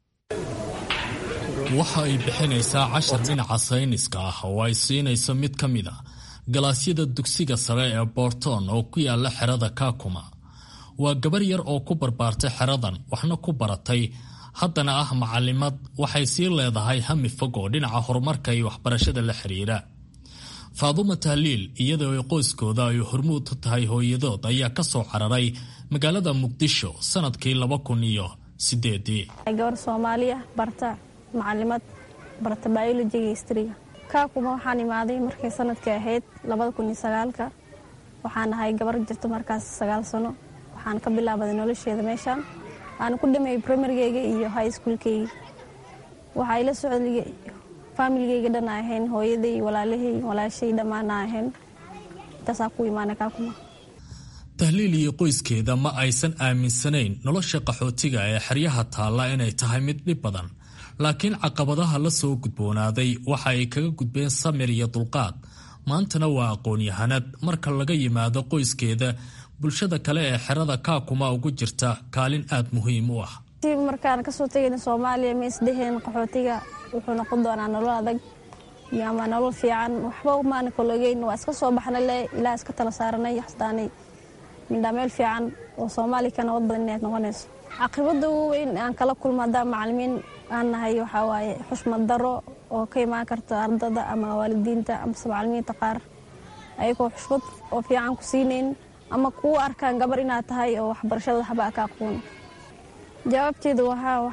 waxa ay bixinaysaa cashar dhinaca sayniska ah oo ay siinayso mid ka mid a galaasyada dugsiga sare ee boorton oo ku yaala xerada kaakuma waa gabar yar oo ku barbaartay xeradan waxna ku baratay haddana ah macallimad waxay sii leedahay hami fog oo dhinaca horumarka iyo waxbarashada la xiriira faaduma tahliil iyadoo ay qoyskooda ay hormuud u tahay hooyadood ayaa ka soo cararay magaalada muqdisho sanadkii laba kun iyo sideedii gabar soomaaliya barta macalimad barta biologiga histriga kaakuma waxaan imaaday markay sanadkii ahayd labada kun iyo sagaalka waxaan ahay gabar jirto markaas sagaal sano waxaan ka bilaabaday nolosheeda meeshaan waxaan ku dhameeyey primarygeyga iyo high schoolkeyga waxaa ila socday faamiligeyga dhan a ahayn hooyaday walaalahay walaashay dhammaan a ahayn intaasaa ku imaanay kaakuma tahliil iyo qoyskeeda ma aysan aaminsanayn nolosha qaxootiga ee xeryaha taalla inay tahay mid dhib badan laakiin caqabadaha la soo gudboonaaday waxa ay kaga gudbeen samir iyo dulqaad maantana waa aqoon-yahanad marka laga yimaado qoyskeeda bulshada kale ee xerada kaakuma ugu jirta kaalin aad muhiim u ah markaan kasoo tegayna soomaaliya ma isdheheen qaxootiga wuxuu noqon doonaa nolol adag iyo ama nolol fiican waxba maana kalogeyn waa iska soo baxnay le ilaa iska tala saaranay xasdaanay mindhaa meel fiican oo soomaaliya ka nabad badan inaad noqonayso caqibada ugu weyn aan kala kulmo haddaan macalimiin aan nahay waxaa waaye xushmad daro oo ka imaan karta ardada ama waalidiinta amase macalimiinta qaar ayagoo xushmad oo fiican ku siinayn ama kuu arkaan gabar inaad tahay oo waxbarashada waxba ka aqoon jawaabteedu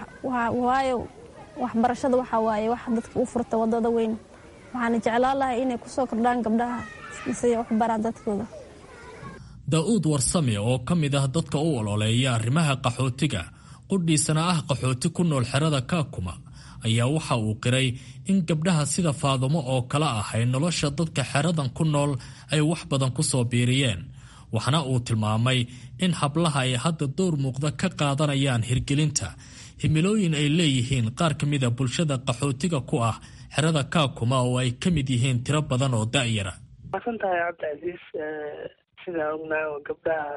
waayo waxbarashada waxaa waaye wax dadka u furta wadada weyn waxaana jeclaan lahay inay kusoo kordhaan gabdhaha mise wax baraan dadkooda daa-uud warsame oo ka mid ah dadka u ololeeya arrimaha qaxootiga qudhiisana ah qaxooti ku nool xerada kaakuma ayaa waxa uu qiray in gabdhaha sida faadumo oo kale ah ay nolosha dadka xeradan ku nool ay wax badan ku soo biiriyeen waxna uu tilmaamay in hablaha ay hadda dowr muuqda ka qaadanayaan hirgelinta himilooyin ay leeyihiin qaar ka mida bulshada qaxootiga ku ah xerada kaakuma oo ay ka mid yihiin tiro badan oo da'yara maasantahay cabdicasiis sidaa ognaa oo gabdhaha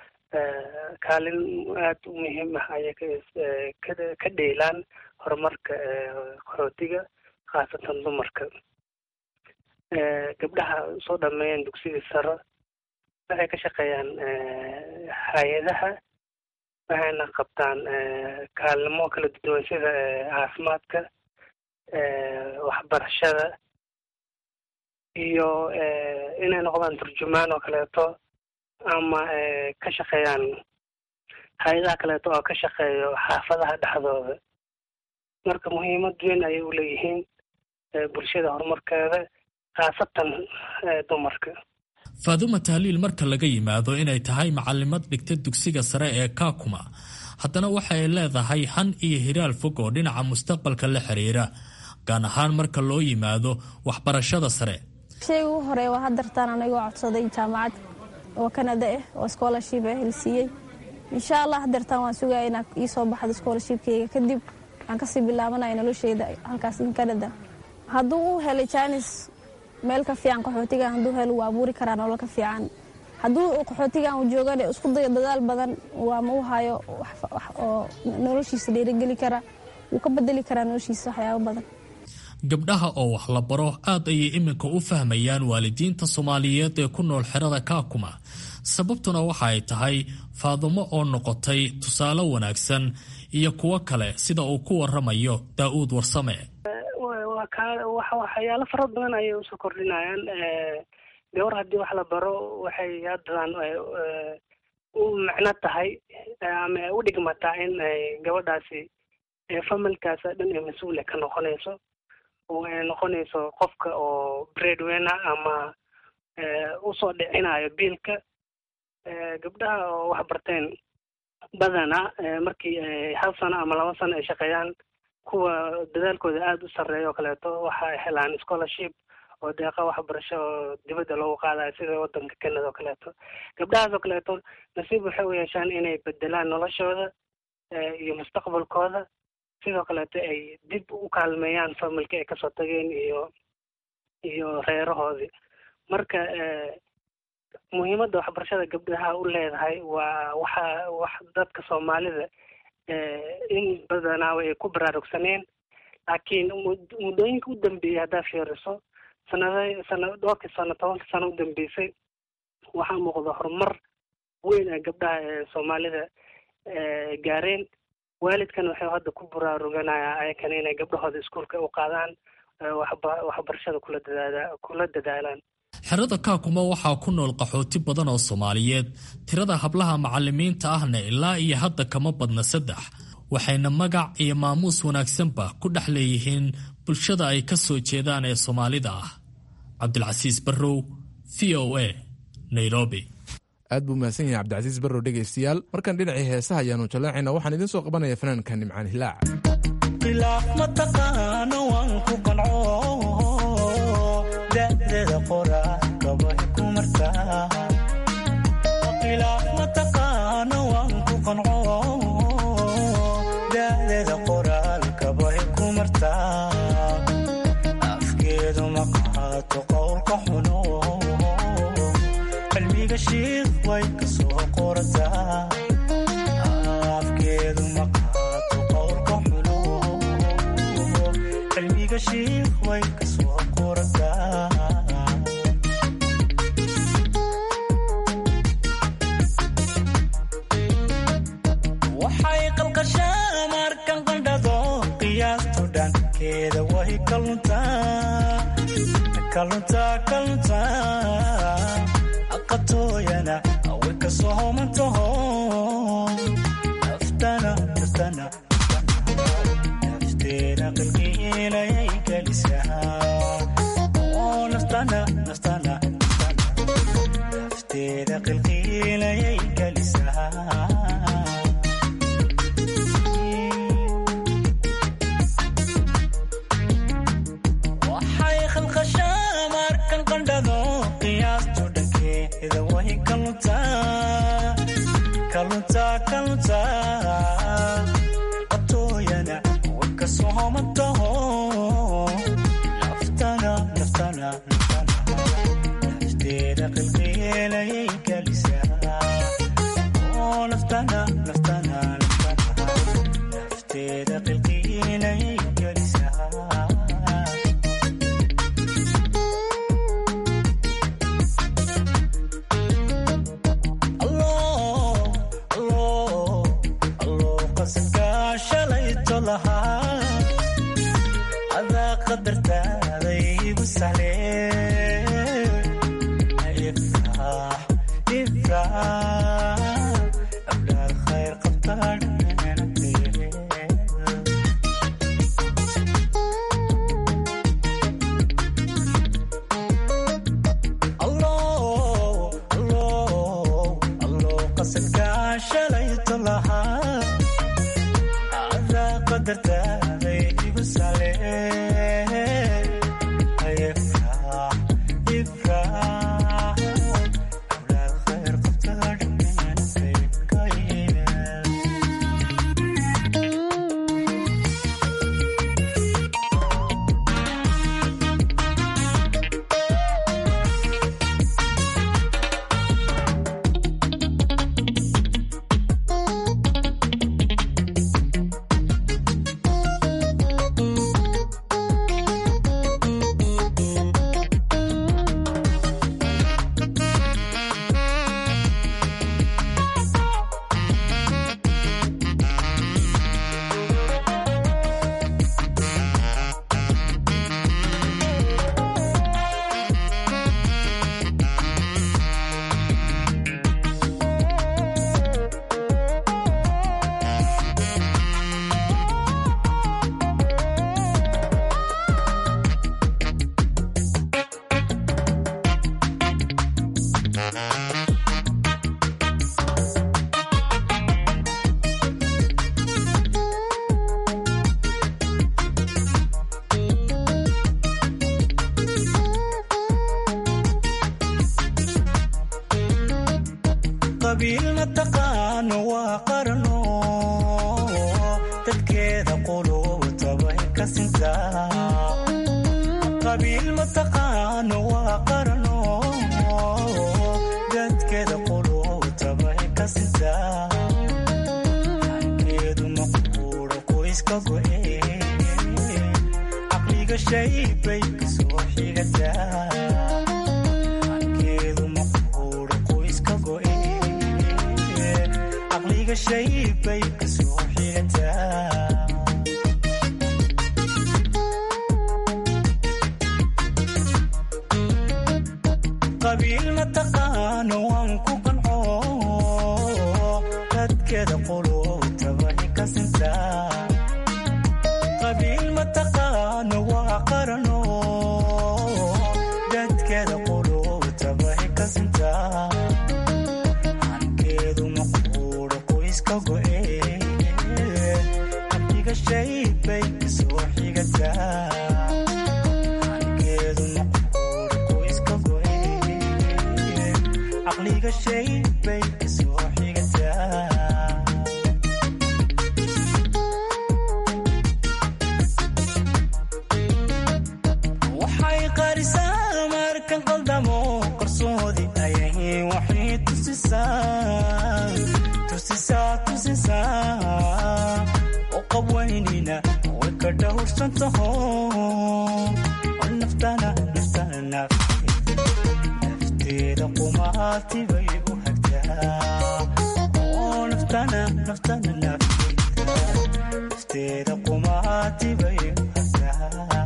kaalin aada u muhiim ah ayay ka dheelaan horumarka qaxootiga khaasatan dumarka gabdhaha soo dhameeyeen dugsiga sare waxay ka shaqeeyaan hay-adaha waxayna qabtaan kaalimo kala duwan sida caafimaadka waxbarashada iyo inay noqdaan turjumaan oo kaleeto ama ka shaqeeyaan hay-adaha kaleeto oo ka shaqeeyo xaafadaha dhexdooda marka muhiimad weyn ayay u leeyihiin bulshada horumarkeeda khaasatan dumarka faaduma tahliil marka laga yimaado inay tahay macalimad dhigta dugsiga sare ee kaakuma haddana waxa ay leedahay han iyo hiraal fog oo dhinaca mustaqbalka la xiriira gaan ahaan marka loo yimaado waxbarashada sare sheyga ugu horeeya waa hadartaan anigoo codsaday jaamacad oo kanada ah oo scholarship ah helsiiyey insha allah hadeertaan waan sugaya inaa ii soo baxdo scholarshipkeyga kadib waxaan kasii bilaabanaya nolosheyda halkaas in canada hadduu u helay janis meel ka fiican qaxootigan hadduu helo wuu abuuri karaa nolol ka fiican hadduu qaxootigan uu joogan isku dayo dadaal badan waa ma u hayo oo noloshiisa dhiirigeli kara wuu ka bedeli karaa noloshiisa waxyaabo badan gabdhaha oo wax la baro aad ayay iminka u fahmayaan waalidiinta soomaaliyeed ee ku nool xerada kaakuma sababtuna waxa ay tahay faadumo oo noqotay tusaale wanaagsan iyo kuwo kale sida uu ku waramayo daa'uud warsame waa ka waxyaalo fara badan ayay usoo kordhinayaan gabar haddii wax la baro waxay haddan u macno tahay ama u dhigmataa in ay gabadhaasi familkaas dhan ee mas-uule ka noqonayso oo ay noqonayso qofka oo breadwinner ama usoo dhicinayo biilka gabdhaha oo wax barteen badana markii hal sano ama laba sano ay shaqeeyaan kuwa dadaalkooda aada u sarreeya oo kaleeto waxa ay helaan scholarship oo deeqa waxbarasho oo dibadda loogu qaadayo sida waddanka canada oo kaleeto gabdhahaas oo kaleeto nasiib waxay u yeeshaan inay bedelaan noloshooda iyo mustaqbalkooda sidoo kaleeto ay dib u kaalmeeyaan familka ay kasoo tageen iyo iyo reerahoodii marka muhiimadda waxbarashada gabdhaha u leedahay waa waxa wax dadka soomaalida in badanaaba ay ku baraarugsaneen laakiin muddooyinka u dambeeyey haddaa fiiriso sanada sana dhowrkii sano tobankii sano u dambeysay waxaa muuqda horumar weyn ee gabdhaha ee soomaalida gaareen waalidkan waxay hadda ku baraaruganayaan ayakana inay gabdhahooda iskuulka u qaadaan waxbarashada kula dadaala kula dadaalaan xerada kaakuma waxaa ku nool qaxooti badan oo soomaaliyeed tirada hablaha macalimiinta ahna ilaa iyo hadda kama badna saddex waxayna magac iyo maamuus wanaagsanba ku dhex leeyihiin bulshada ay ka soo jeedaan ee soomaalida ah cabdilcasiis barrow v o a nairobi aad buu mahadsan yahay cabdicasiis barrow dhegaystayaal markan dhinacii heesaha ayaanu jaleecayna waxaan idiin soo qabanaya fanaanka nimcaan hilaac afkeedu maqaato qowlka xuno qalbiga shiid way kasoo qorataa afkeedu maqaato qowlka xuno qalbiga shiid way kasoo qorataa waxay qalqashaa markan qandhado qiyaastu dhankeeda way kaluntaa aqatooyana way kasoo homantaho nafteena qalqiinayay gelisaa nafteeda qalqiinayay gelisaa waxay khalqashaa markan qandhado qiyaastu dhankeeda way kaluntaa qatooyana way kasoo homantaho nafteeda qalqiinayay gelisaa nafteeda qalqiinayay gelisaa qasadkaashalayto lahaa adaa qadartaaday igu sahle ifraax ifraax awlaad khayr qabtaan qasadkaashalayto lahaa adaa qadartaaday igu sale ifraax ifraax awlaad khayr qabtaan qabiil mataqaano waa qarno dadkeeda quluubtabay ka sintaa qabiil mataqaano waa qarno dadkeeda quluubtabay ka sintaa hankeedu maqbuuro qoyska go'e caqliga shay bay kasoo xigataa hankeedu maqbuuro qoyska go'e caqliga shay bay kasoo xigataa qabiil mataqaano waan ku qanco dadkeeda quluubtabay ka sintaa qabiil mataqaano waa qarano dadkeeda quluubtabay ka sintaa hankeedu maqbuuro qoyska go'e abdiga shay bay kasoo xigataa hankeedu maqbuuro qoyska go'e caqliga shay bay kasoo xigataa waxay qarisaa markan qaldamo qarsoodi ayay waxay tusisaa tusisaa tusisaa oo qabwaynina way ka dhowrsan taho oo naftana naftana nafteeda qumaati bay u hagtaa oo naftana naftana nafteeda qumaati bay u hagtaa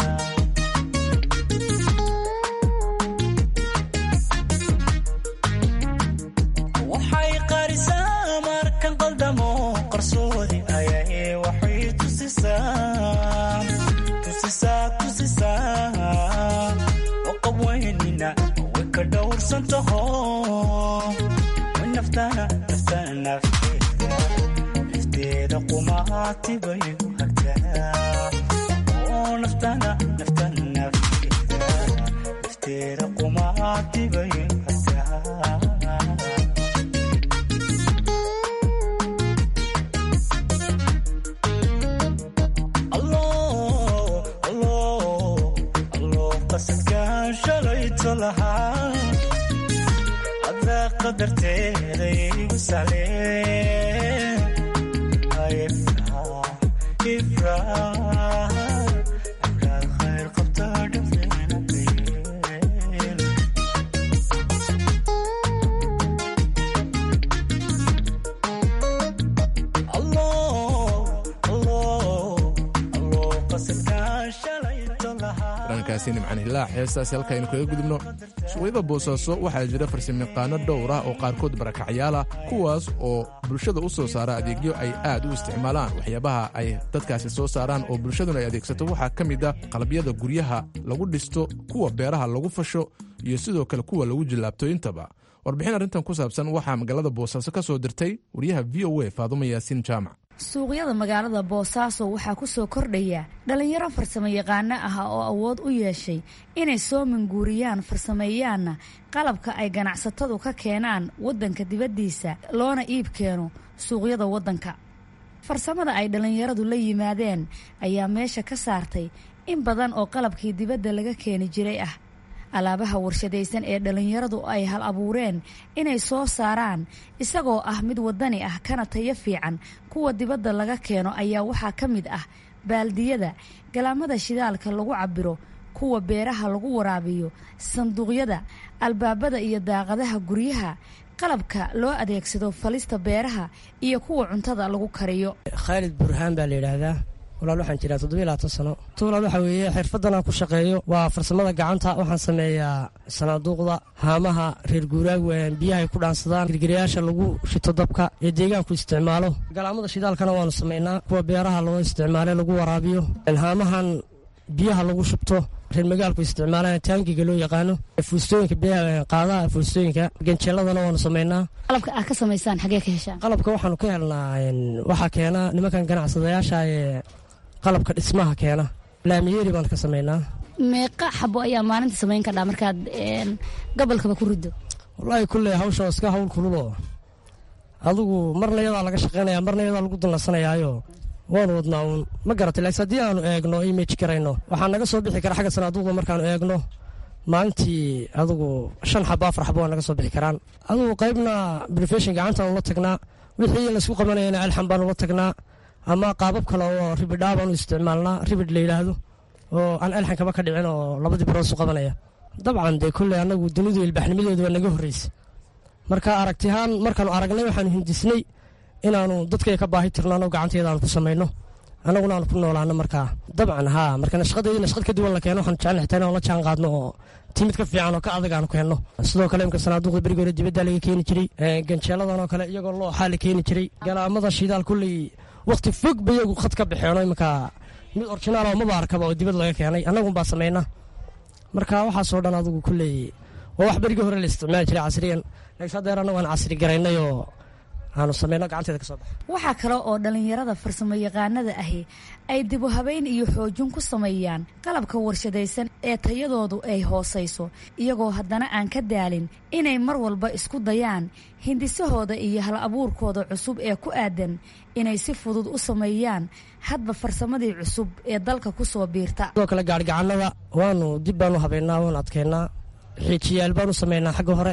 waxay qarisaa markan qaldamo qarsoodi ayay waxay tusisaa tusisaa tusisaa oo qabwaynina way ka dhowrsan taho way naftana naftana nafteeda nafteeda qumaati bay u hagtaa oo naftana naftana nafteeda nafteeda qumaati bay u hagtaa qasadkaan shalayto lahaa adaa qadarteeda igu sahleen ifraad khayr qabta dhafeenaeen qasadkaan shalayto lahaa dhankaasi nimcan hilaac heestaasi halkaaynu kaga gudubno suuqyada boosaaso waxaa jira farsamayaqaano dhowr ah oo qaarkood barakacyaal ah kuwaas oo bulshada u soo saara adeegyo ay aad u isticmaalaan waxyaabaha ay dadkaasi soo saaraan oo bulshaduna ay adeegsato waxaa ka mid a qalabyada guryaha lagu dhisto kuwa beeraha lagu fasho iyo sidoo kale kuwa lagu jillaabto intaba warbixin arrintan ku saabsan waxaa magaalada boosaaso ka soo dirtay wariyaha v o a faadumo yaasiin jaamac suuqyada magaalada boosaaso waxaa ku soo kordhaya dhallinyaro farsamo yaqaano ah oo awood u yeeshay inay soo manguuriyaan farsameeyaanna qalabka ay ganacsatadu ka keenaan waddanka dibaddiisa loona iib keeno suuqyada waddanka farsamada ay dhallinyaradu la yimaadeen ayaa meesha ka saartay in badan oo qalabkii dibadda laga keeni jiray ah alaabaha warshadaysan ee dhallinyaradu ay hal abuureen inay soo saaraan isagoo ah mid waddani ah kana tayo fiican kuwa dibadda laga keeno ayaa waxaa ka mid ah baaldiyada galaamada shidaalka lagu cabiro kuwa beeraha lagu waraabiyo sanduuqyada albaabada iyo daaqadaha guryaha qalabka loo adeegsado falista beeraha iyo kuwa cuntada lagu kariyo khaalid burhaan baa la yidhaahdaa walaal waxaan jiraa toddobiy labaatan sano tuulaal waxaa weeye xirfaddan aan ku shaqeeyo waa farsamada gacanta waxaan sameeyaa sanaaduuqda haamaha reer guuraag biyaha ay ku dhaansadaan girgirayaasha lagu shito dabka ee deegaanku isticmaalo galaamada shidaalkana waanu samaynaa kuwa beeraha loo isticmaale lagu waraabiyo haamahan biyaha lagu shubto reer magaalku isticmaalaan taangiga loo yaqaano fuustooyinka qaadaha fuustooyinka ganjeeladana waanu samaynaa qalabka aad ka samaysaan xagee ka heshaan qalabka waxaanu ka helnaa waxaa keena nimankan ganacsadayaasha ee qalabka dhismaha keena laamiyeeri baan ka samaynaa meeqa xabo ayaa maalinta samayn kardhaa markaad gobolkaba ku riddo wallaahi kulley hawsha iska hawl kululoo adigu marna iyadaa laga shaqaynaya marna iyadaa lagu danlasanayaayo waanu wadnaa uun ma garatay laakiin haddii aanu eegno image garayno waxaa naga soo bixi kara xagga sanaaduuqda markaanu eegno maalintii adigu shan xabo afar xabo waa naga soo bixi karaan adigu qaybna brefeshin gacantaanu la tagnaa wixii laysku qabanayana alxan baanu la tagnaa ama qaabab kale oo ribidhaa baanu isticmaalnaa ribid la yidhaahdo oo aan alxan kaba ka dhicin oo labadii birood isu qabanaya dabcan dee kolley annagu dunidu ilbaxnimadeedu waa naga horreysay marka aragtihaan markaanu aragnay waxaanu hindisnay inaanu dadkay ka baahi tirnaano gacanteeda aanu ku samayno annaguna aanu ku noolaano markaa dabcan haa marka nashqadeedii nashqad ka duwan la keeno waxaanu jecel xitaa inaan la jaan qaadno oo timid ka fiican oo ka adag aanu keenno sidoo kale imka sanaaduuqda berigi hore dibaddaa laga keeni jiray ganjeeladan oo kale iyagoo looxaa la keeni jiray galaamada shidaal kulley waqti fog ba iyagu khad ka baxeeno iminka mid orjinaal oo maba arkaba oo dibad laga keenay annagun baa samayna marka waxaasoo dhan adigu kulley waa wax berigii hore la isticmaali jiray casriyan laakiin haddeer annagu aan casri garaynay oo aanu samayno gacanteeda ka soo baxa waxaa kale oo dhallinyarada farsamo yaqaanada ahi ay dibu habeyn iyo xoojin ku sameeyaan qalabka warshadaysan ee tayadoodu ay hoosayso iyagoo haddana aan ka daalin inay mar walba isku dayaan hindisahooda iyo hal abuurkooda cusub ee ku aadan inay si fudud u sameeyaan hadba farsamadii cusub ee dalka ku soo biirta sidoo kale gaarhigacannada waanu dib baanu habeynaa waanu adkeynaa xiijiyaal baanu samaynaa xagga hore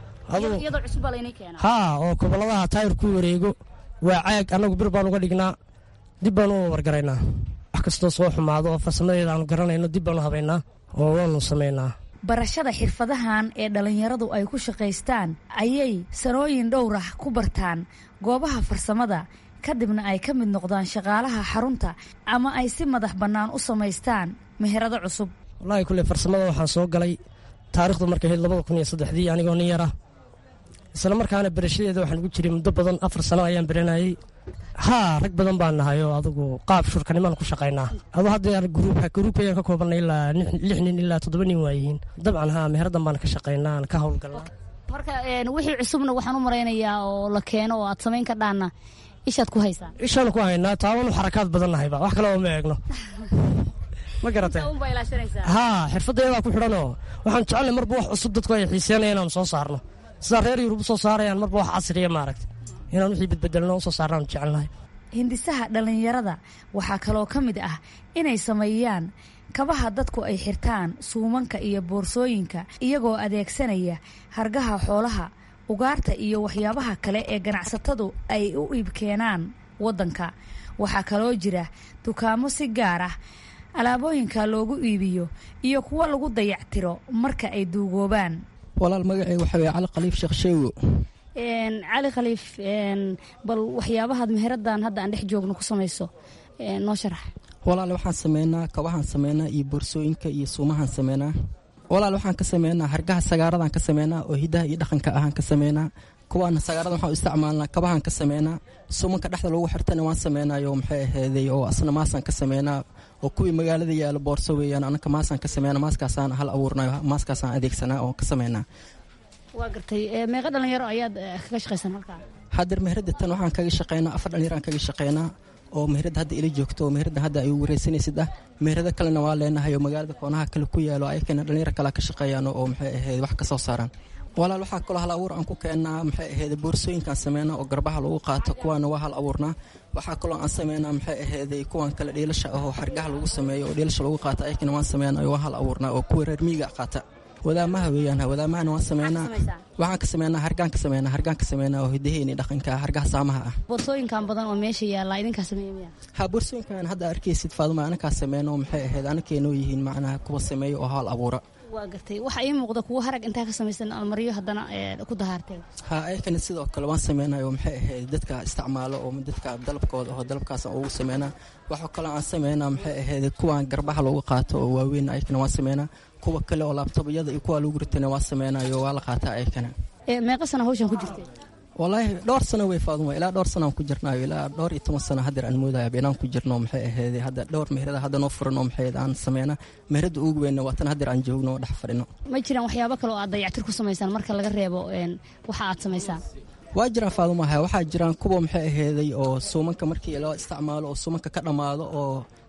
haa oo goboladaha taayir ku wareego waa caag annagu bir baan uga dhignaa dib baanu u wargaraynaa wax kastoo soo xumaado oo farsamadeeda aanu garanayno dib baanu habaynaa oo waanu samaynaa barashada xirfadahan ee dhallinyaradu ay ku shaqaystaan ayay sanooyin dhowrah ku bartaan goobaha farsamada kadibna ay ka mid noqdaan shaqaalaha xarunta ama ay si madax bannaan u samaystaan meherado cusub wallaahi kulley farsamada waxaan soo galay taarikhdu markay ahayd labada kun iyo saddexdii anigoo nin yara isla markaana berashadeeda waxaan ugu jiray muddo badan afar sano ayaan beranayey haa rag badan baan nahay oo adigu qaab shurkanimaan ku shaqaynaa adu haddeer gruubka gruubka ayaan ka koobanay ilaa lix nin ilaa toddoba nin waayihiin dabcan haa meheradan baan ka shaqaynaa aan ka howlgalnaa marka wixii cusubna waxaan u maraynayaa oo la keeno oo aad samayn ka dhaana ishaad ku haysaa ishaanu ku haynaa taawanu xarakaad badan nahayba wax kale oo ma eegno ma garatay haa xirfadda iyadaa ku xidhanoo waxaan jecelnay marba wax cusub dadku ay xiiseenaya inaanu soo saarno sidaa reer yurub u soo saarayaan marba wax casriya maaragta inaan wixii bedbedelno usoo saarnaanu jecelnahay hindisaha dhallinyarada waxaa kaloo ka mid ah inay sameeyaan kabaha dadku ay xirtaan suumanka iyo boorsooyinka iyagoo adeegsanaya hargaha xoolaha ugaarta iyo waxyaabaha kale ee ganacsatadu ay u iibkeenaan waddanka waxaa kaloo jira dukaamo si gaar ah alaabooyinka loogu iibiyo iyo kuwo lagu dayactiro marka ay duugoobaan walaal magacay waxa weye cali khaliif sheekh sheewo cali khaliif bal waxyaabahaad meheradan hadda aan dhex joogno ku samayso noo sharax walaal waxaan sameynaa kabahaan sameynaa iyo boorsooyinka iyo suumahaan sameynaa walaal waxaan ka sameynaa hargaha sagaaradan ka sameynaa oo hidaha iyo dhaqanka ahaan ka sameynaa kuwaana sagaarada waxaan u isticmaalnaa kabahaan ka sameynaa suumanka dhexda lagu xirtana waan sameynayo maxay aheeday oo asna maasaan ka sameynaa oo kuwii magaalada yaala boorso weeyaan anaka maasaan ka sameynaa maaskaasaan hal abuurnayo maaskaasaan adeegsanaa oo ka sameynaa waa gartay meeqa dhalinyaro ayaad kaga shaqaysan halkaa hadeer meherada tan waxaan kaga shaqeynaa afar dhalinyaro aan kaga shaqeynaa oo meherada hadda ila joogto oo meherada hadda ay wareysanaysid ah meherada kalena waa leenahay oo magaalada koonaha kale ku yaalo ayakana dhalinyaro kale ka shaqeeyaan oo maxay ahayd wax ka soo saaraan walaal waxaa kaloo hal abuur aan ku keennaa maxay ahayd boorsooyinkaan sameynaa oo garbaha lagu qaato kuwaana waa hal abuurnaa waxaa kaloo aan sameynaa maxay ahayday kuwan kale dhiilasha ahoo xargaha lagu sameeyo oo dhiilasha lagu qaata ayakana waan sameynaa waa hal abuurnaa oo kuwa reer miiga qaata wadaamaha weeyaan wadaamahana waan sameynaa waxaan ka sameynaa hargaan ka sameynaa hargaan ka sameynaa oo hidaheeni dhaqanka hargaha saamaha ah boorsooyinkan badan oo meesha yaalla idinkaa sameeya miya ha boorsooyinkan hadda arkaysid faaduma anakaa sameyn oo maxay ahayd anakeenoo yihiin macnaha kuwa sameeya oo hal abuura waa gartay waxaa ii muuqda kuwo harag intaa ka samaysan almaryo haddana ku dahaarteen ha ayakana sidoo kale waan sameynay oo maxay ahayd dadka isticmaalo oo dadka dalabkooda oo dalabkaas ugu sameynaa waxaa kaloo aan sameynaa maxay ahayd kuwan garbaha loogu qaato oo waaweyn ayakana waan sameynaa kuwa kale oo laabtobyada iyo kuwa lagu ritana waa sameynayo waa la qaataa ayakana meeqa sana hawshan ku jirtay walaahi dhowr sano way faaduma ilaa dhowr sano aan ku jirnaayo ilaa dhowr iyo toban sano hadeer aan moodaya inaan ku jirno maxay ahayd hadda dhowr meherada hadda noo furan oo maxay aan sameyna meherada ugu weynna waa tan hadeer aan joogno oo dhex fadhino ma jiraan waxyaabo kale oo aad dayactir ku samaysaan marka laga reebo waxa aad samaysaan waa jiraan faadumaha waxaa jiraan kuwa maxay aheyday oo suumanka markii loo isticmaalo oo suumanka ka dhammaado oo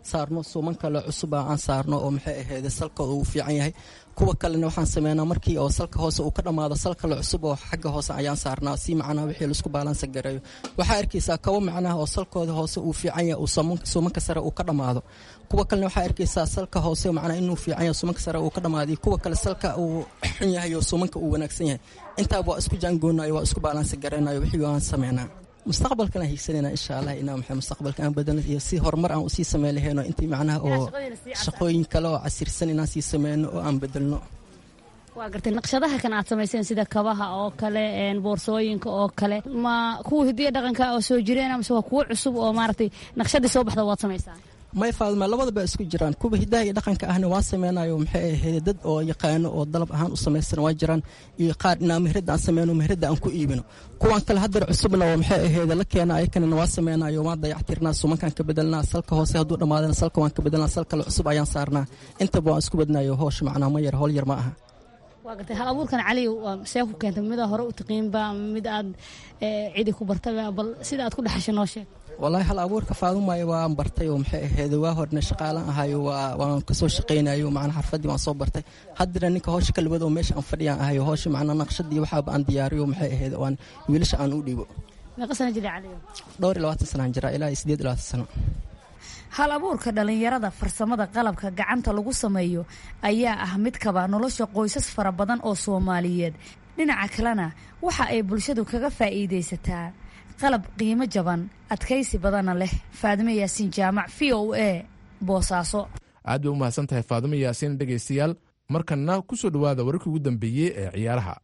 saarno suuman kale cusuba aan saarno oo maxay ahayd salkooda uu fiican yahay kuwa kalena waxaan sameynaa markii oo salka hoose uu ka dhammaado sal kale cusub oo xagga hoose ayaan saarnaa si macnaha wixii laisku baalansa gareeyo waxaa arkaysaa kabo macnaha oo salkooda hoose uu fiican yahay uu suumanka sare uu ka dhammaado kuwa kalena waxaa arkaysaa salka hoose macnaha inuu fiican yahay suumanka sare uu ka dhammaado iyo kuwa kale salka uu xun yahay oo suumanka uu wanaagsan yahay intaaba waa isku jaangoonayo waa isku baalansa gareynayo wixii waan sameynaa mustaqbalkana hiigsanayna insha allah inaa maxay mustaqbalka aan badalno iyo si horumar aan usii sameyn lahayno intii macnaha oo shaqooyin kale oo casirsan inaan sii sameyno oo aan bedelno waa gartay naqshadaha kan aad samayseen sida kabaha oo kale boorsooyinka oo kale ma kuwa hidiya dhaqanka oo soo jireen amase waa kuwo cusub oo maaragtay naqshadii soo baxda waad samaysaan may faadma labadaba isku jiraan kuwa hidaha iyo dhaqanka ahna waa sameynayo maxay ahayd dad oo yaqaano oo dalab ahaan u samaysan waa jiraan iyo qaar inaa mehrada aan sameyno mehrada aan ku iibino kuwan kale haddar cusubna oo maxay ahayd la keena ayakanana waa sameynayo waan dayactirnaa sumankaan ka bedelnaa salka hoose hadduu dhammaadana salka waan ka bedelnaa sal kale cusub ayaan saarnaa intaba waan isku badnayo hoosh macnaa ma yar howl yar ma aha waa gartay hal abuurkan cali see ku keentay mida hore u taqiinba mid aad cidi ku bartaba bal sida aad ku dhexashay noo sheeg wallaahi hal abuurka faadumaayo waan bartay oo maxay ahayd waa horna shaqaalan ahayo waan kasoo shaqaynayo macnaa xarfadii waan soo bartay haddana ninka howsha ka labad oo meesha aan fadhiyaan ahayo howsha macnaa naqshadii waxaaba aan diyaariyo maxay ahayd oo aan wiilasha aan u dhiibo meeqa sana jira cali dhowr iyo labaatan sanaan jira ilaa iyo sideed iyo labaatan sano hal abuurka dhallinyarada farsamada qalabka gacanta lagu sameeyo ayaa ah mid kaba nolosha qoysas fara badan oo soomaaliyeed dhinaca kalena waxa ay bulshadu kaga faa'iidaysataa qalab qiimo jaban adkaysi badanna leh faadime yaasiin jaamac v o a boosaaso aad bay u mahadsan tahay faadimo yaasiin dhegaystayaal markanna ku soo dhowaada wararkii ugu dambeeyey ee ciyaaraha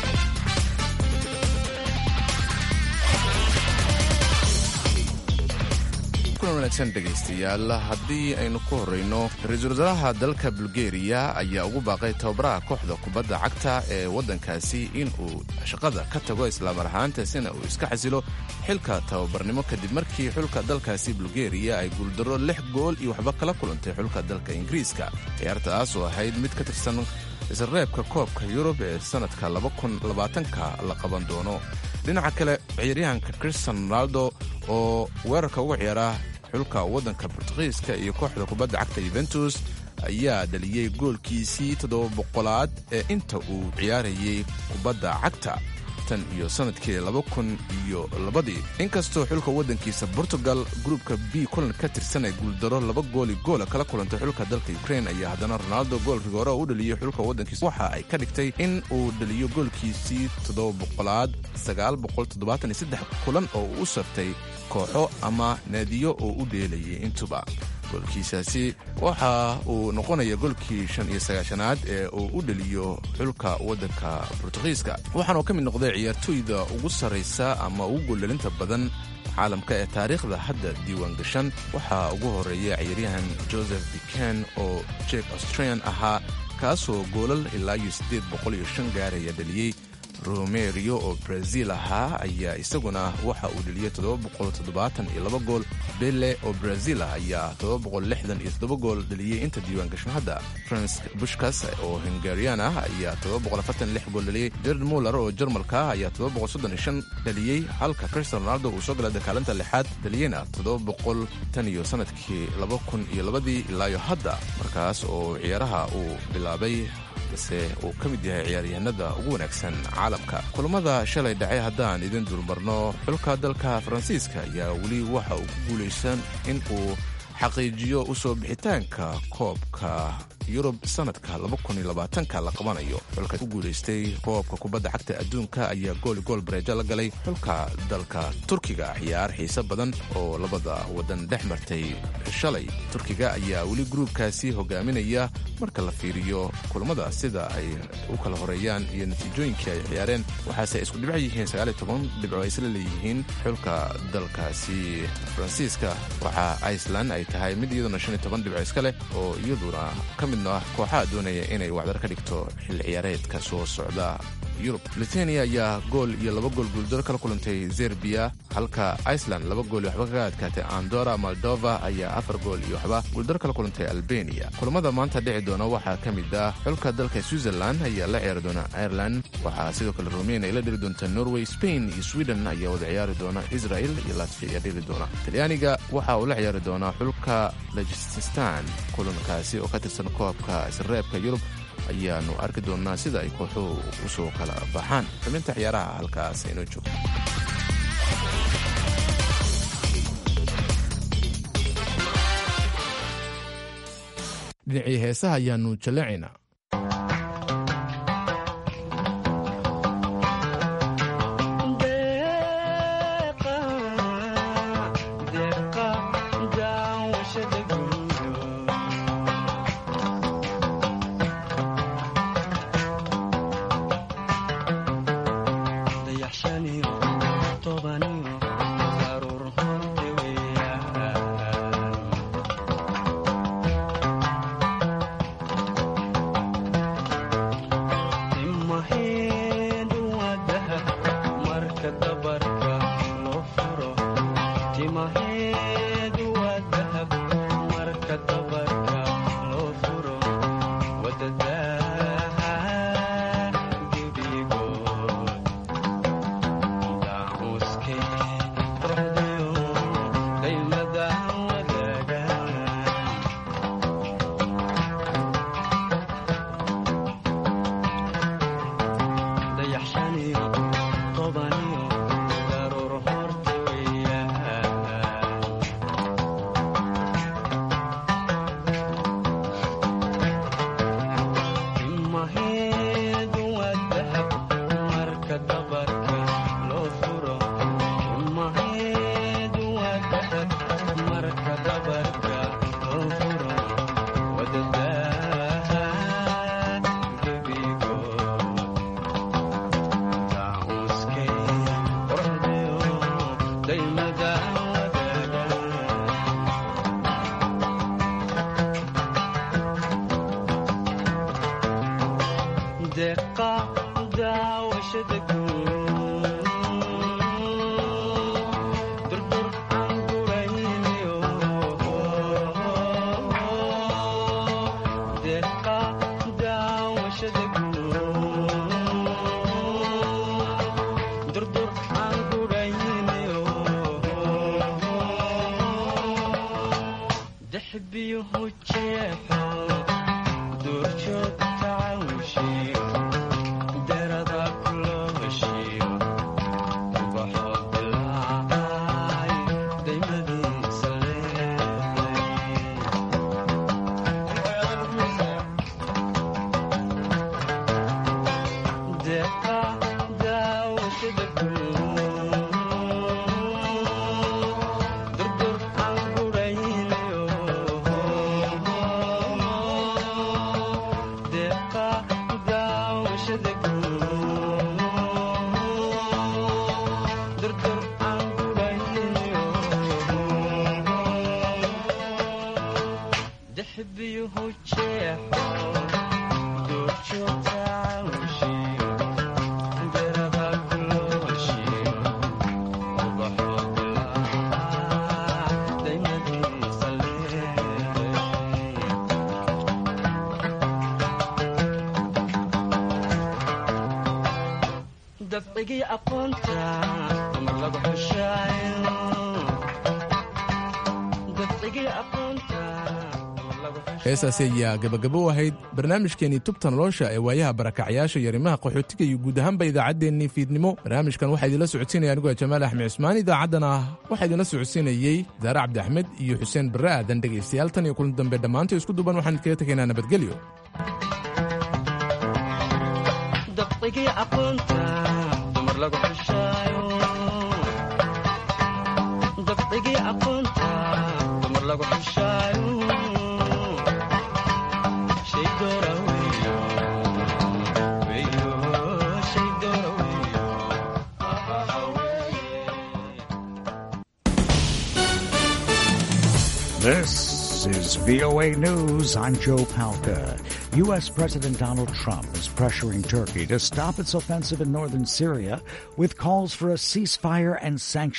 wanaagsan dhegaystayaal haddii aynu ku horrayno ra-iisul wasaaraha dalka bulgeriya ayaa ugu baaqay tababaraha kooxda kubadda cagta ee waddankaasi in uu shaqada ka tago islaamar ahaantaasina uu iska xasilo xilka tababarnimo kadib markii xulka dalkaasi bulgeriya ay guuldarro lix gool iyo waxba kala kulantay xulka dalka ingiriiska ciyaartaas oo ahayd mid ka tirsan isreebka koobka yurub ee sannadka ka la qaban doono dhinaca kale ciyaaryahanka christian ronaldo oo weerarka uga ciyaara xulka waddanka bortugiiska iyo kooxda kubadda cagta yuventus ayaa dhaliyey goolkiisii toddoba boqolaad ee inta uu ciyaarayay kubadda cagta tan iyo sannadkii laba kun iyo labadii inkastoo xulka waddankiisa portugal gruubka b kulan ka tirsan ee guuldaro laba gooli goola kala kulantay xulka dalka ukrain ayaa haddana ronaldo gool rigoore u dhaliyey xulka waddankiisa waxa ay ka dhigtay in uu dhaliyo goolkiisii toddoba boqolaad sagaal boqol toddobaatan iyo saddex kulan oo uu u sartay kooxo ama naadiyo oo u dheelayay intuba goolkiisaasi waxa uu noqonaya golkii shan iyo sagaashanaad ee uu u dheliyo xulka waddanka bortugiiska waxaanuu ka mid noqday ciyaartooyda ugu sarraysa ama ugu gooldhalinta badan caalamka ee taariikhda hadda diiwaan gashan waxaa ugu horreeya ciyaaryahan joseph biken oo jek australian ahaa kaasoo goolal ilaa iyo siddeed boqol iyo shan gaaraya dhaliyey romerio oo brazil ahaa ayaa isaguna waxa uu dheliyey todobaboqoltoddobaataniyo gool bele oo brazil ah ayaa todobaboqollixdan iyo toddoba gool dheliyey inta diiwaan gashan hadda fransk bushkas oo hungarian ah ayaa todobaboqolafartanlix gool dheliyey jared muller oo jarmalka ah ayaa todobaboqolsoddoniyshan dheliyey halka cristian ronaldo uu soo galay dakaalinta lixaad dheliyeyna toddobaboqol tan iyo sannadkii laba kun iyo labadii ilaayo hadda markaas oo ciyaaraha uu bilaabay balse uu ka mid yahay ciyaaryahanada ugu wanaagsan caalamka kulamada shalay dhacay haddaan idin dulmarno xulka dalka faransiiska ayaa weli waxa uu ku guulaysan in uu xaqiijiyo u soo bixitaanka koobka yurub sannadka ka la qabanayo xulka ku guulaystay koobka kubadda cagta adduunka ayaa gooli gool bareejo la galay xulka dalka turkiga ciyaar xiise badan oo labada waddan dhex martay shalay turkiga ayaa weli gruubkaasi hogaaminaya marka la fiiriyo kulamada sida ay u kala horeeyaan iyo natiijooyinkii ay ciyaareen waxaase ay isku dhibco yihiin dhibco ay isla leeyihiin xulka dalkaasi faransiiska waxaa iceland ay tahay mid iyaduna dhibco iska leh oo iyaduna ka midno ah kooxaha doonaya inay wacdar ka dhigto xilli ciyaareedka soo socda yurub lithuania ayaa gool iyo laba gool guuldaro kala kulantay zerbiya halka iceland laba gool iyo waxba kaga adkaatay andora moldova ayaa afar gool iyo waxba guuldaro kala kulantay albania kulamada maanta dhici doona waxaa ka mid ah xulka dalka switzerland ayaa la ciyaari doona ireland waxaa sidoo kale rumeyn ay la dheli doonta norway spain iyo sweden ayaa wada ciyaari doona israel iyo latviya ayaa dheli doona talyaaniga waxa uu la ciyaari doonaa xulka lajististan kulankaasi oo ka tirsan koobka isreebka yurub ayaanu arki doonaa sida ay kooxuhu usoo kala baxaan xubinta ciyaaraha halkaas inoo joogto dhinacii heesaha ayaanu jaleecaynaa heesaasi ayaa gabagabo u ahayd barnaamijkeenii tubta nolosha ee waayaha barakacyaasha yarimaha qaxootiga iyo guud ahaanba idaacaddeenii fiidnimo barnaamijkan waxaa idinla socodsiinaya anigoo jamaal axmed cusmaan idaacaddana waxaa idinla socodsiinayey daare cabdi axmed iyo xuseen barre aadan dhegaystayaal tan iyo kulan dambe dhammaanta isku duban waxaan idkaga tegaynaa nabadgelyo This is VOA News. I'm Joe Palca. U.S. President Donald Trump is pressuring Turkey to stop its offensive in northern Syria with calls for a ceasefire and sanctions.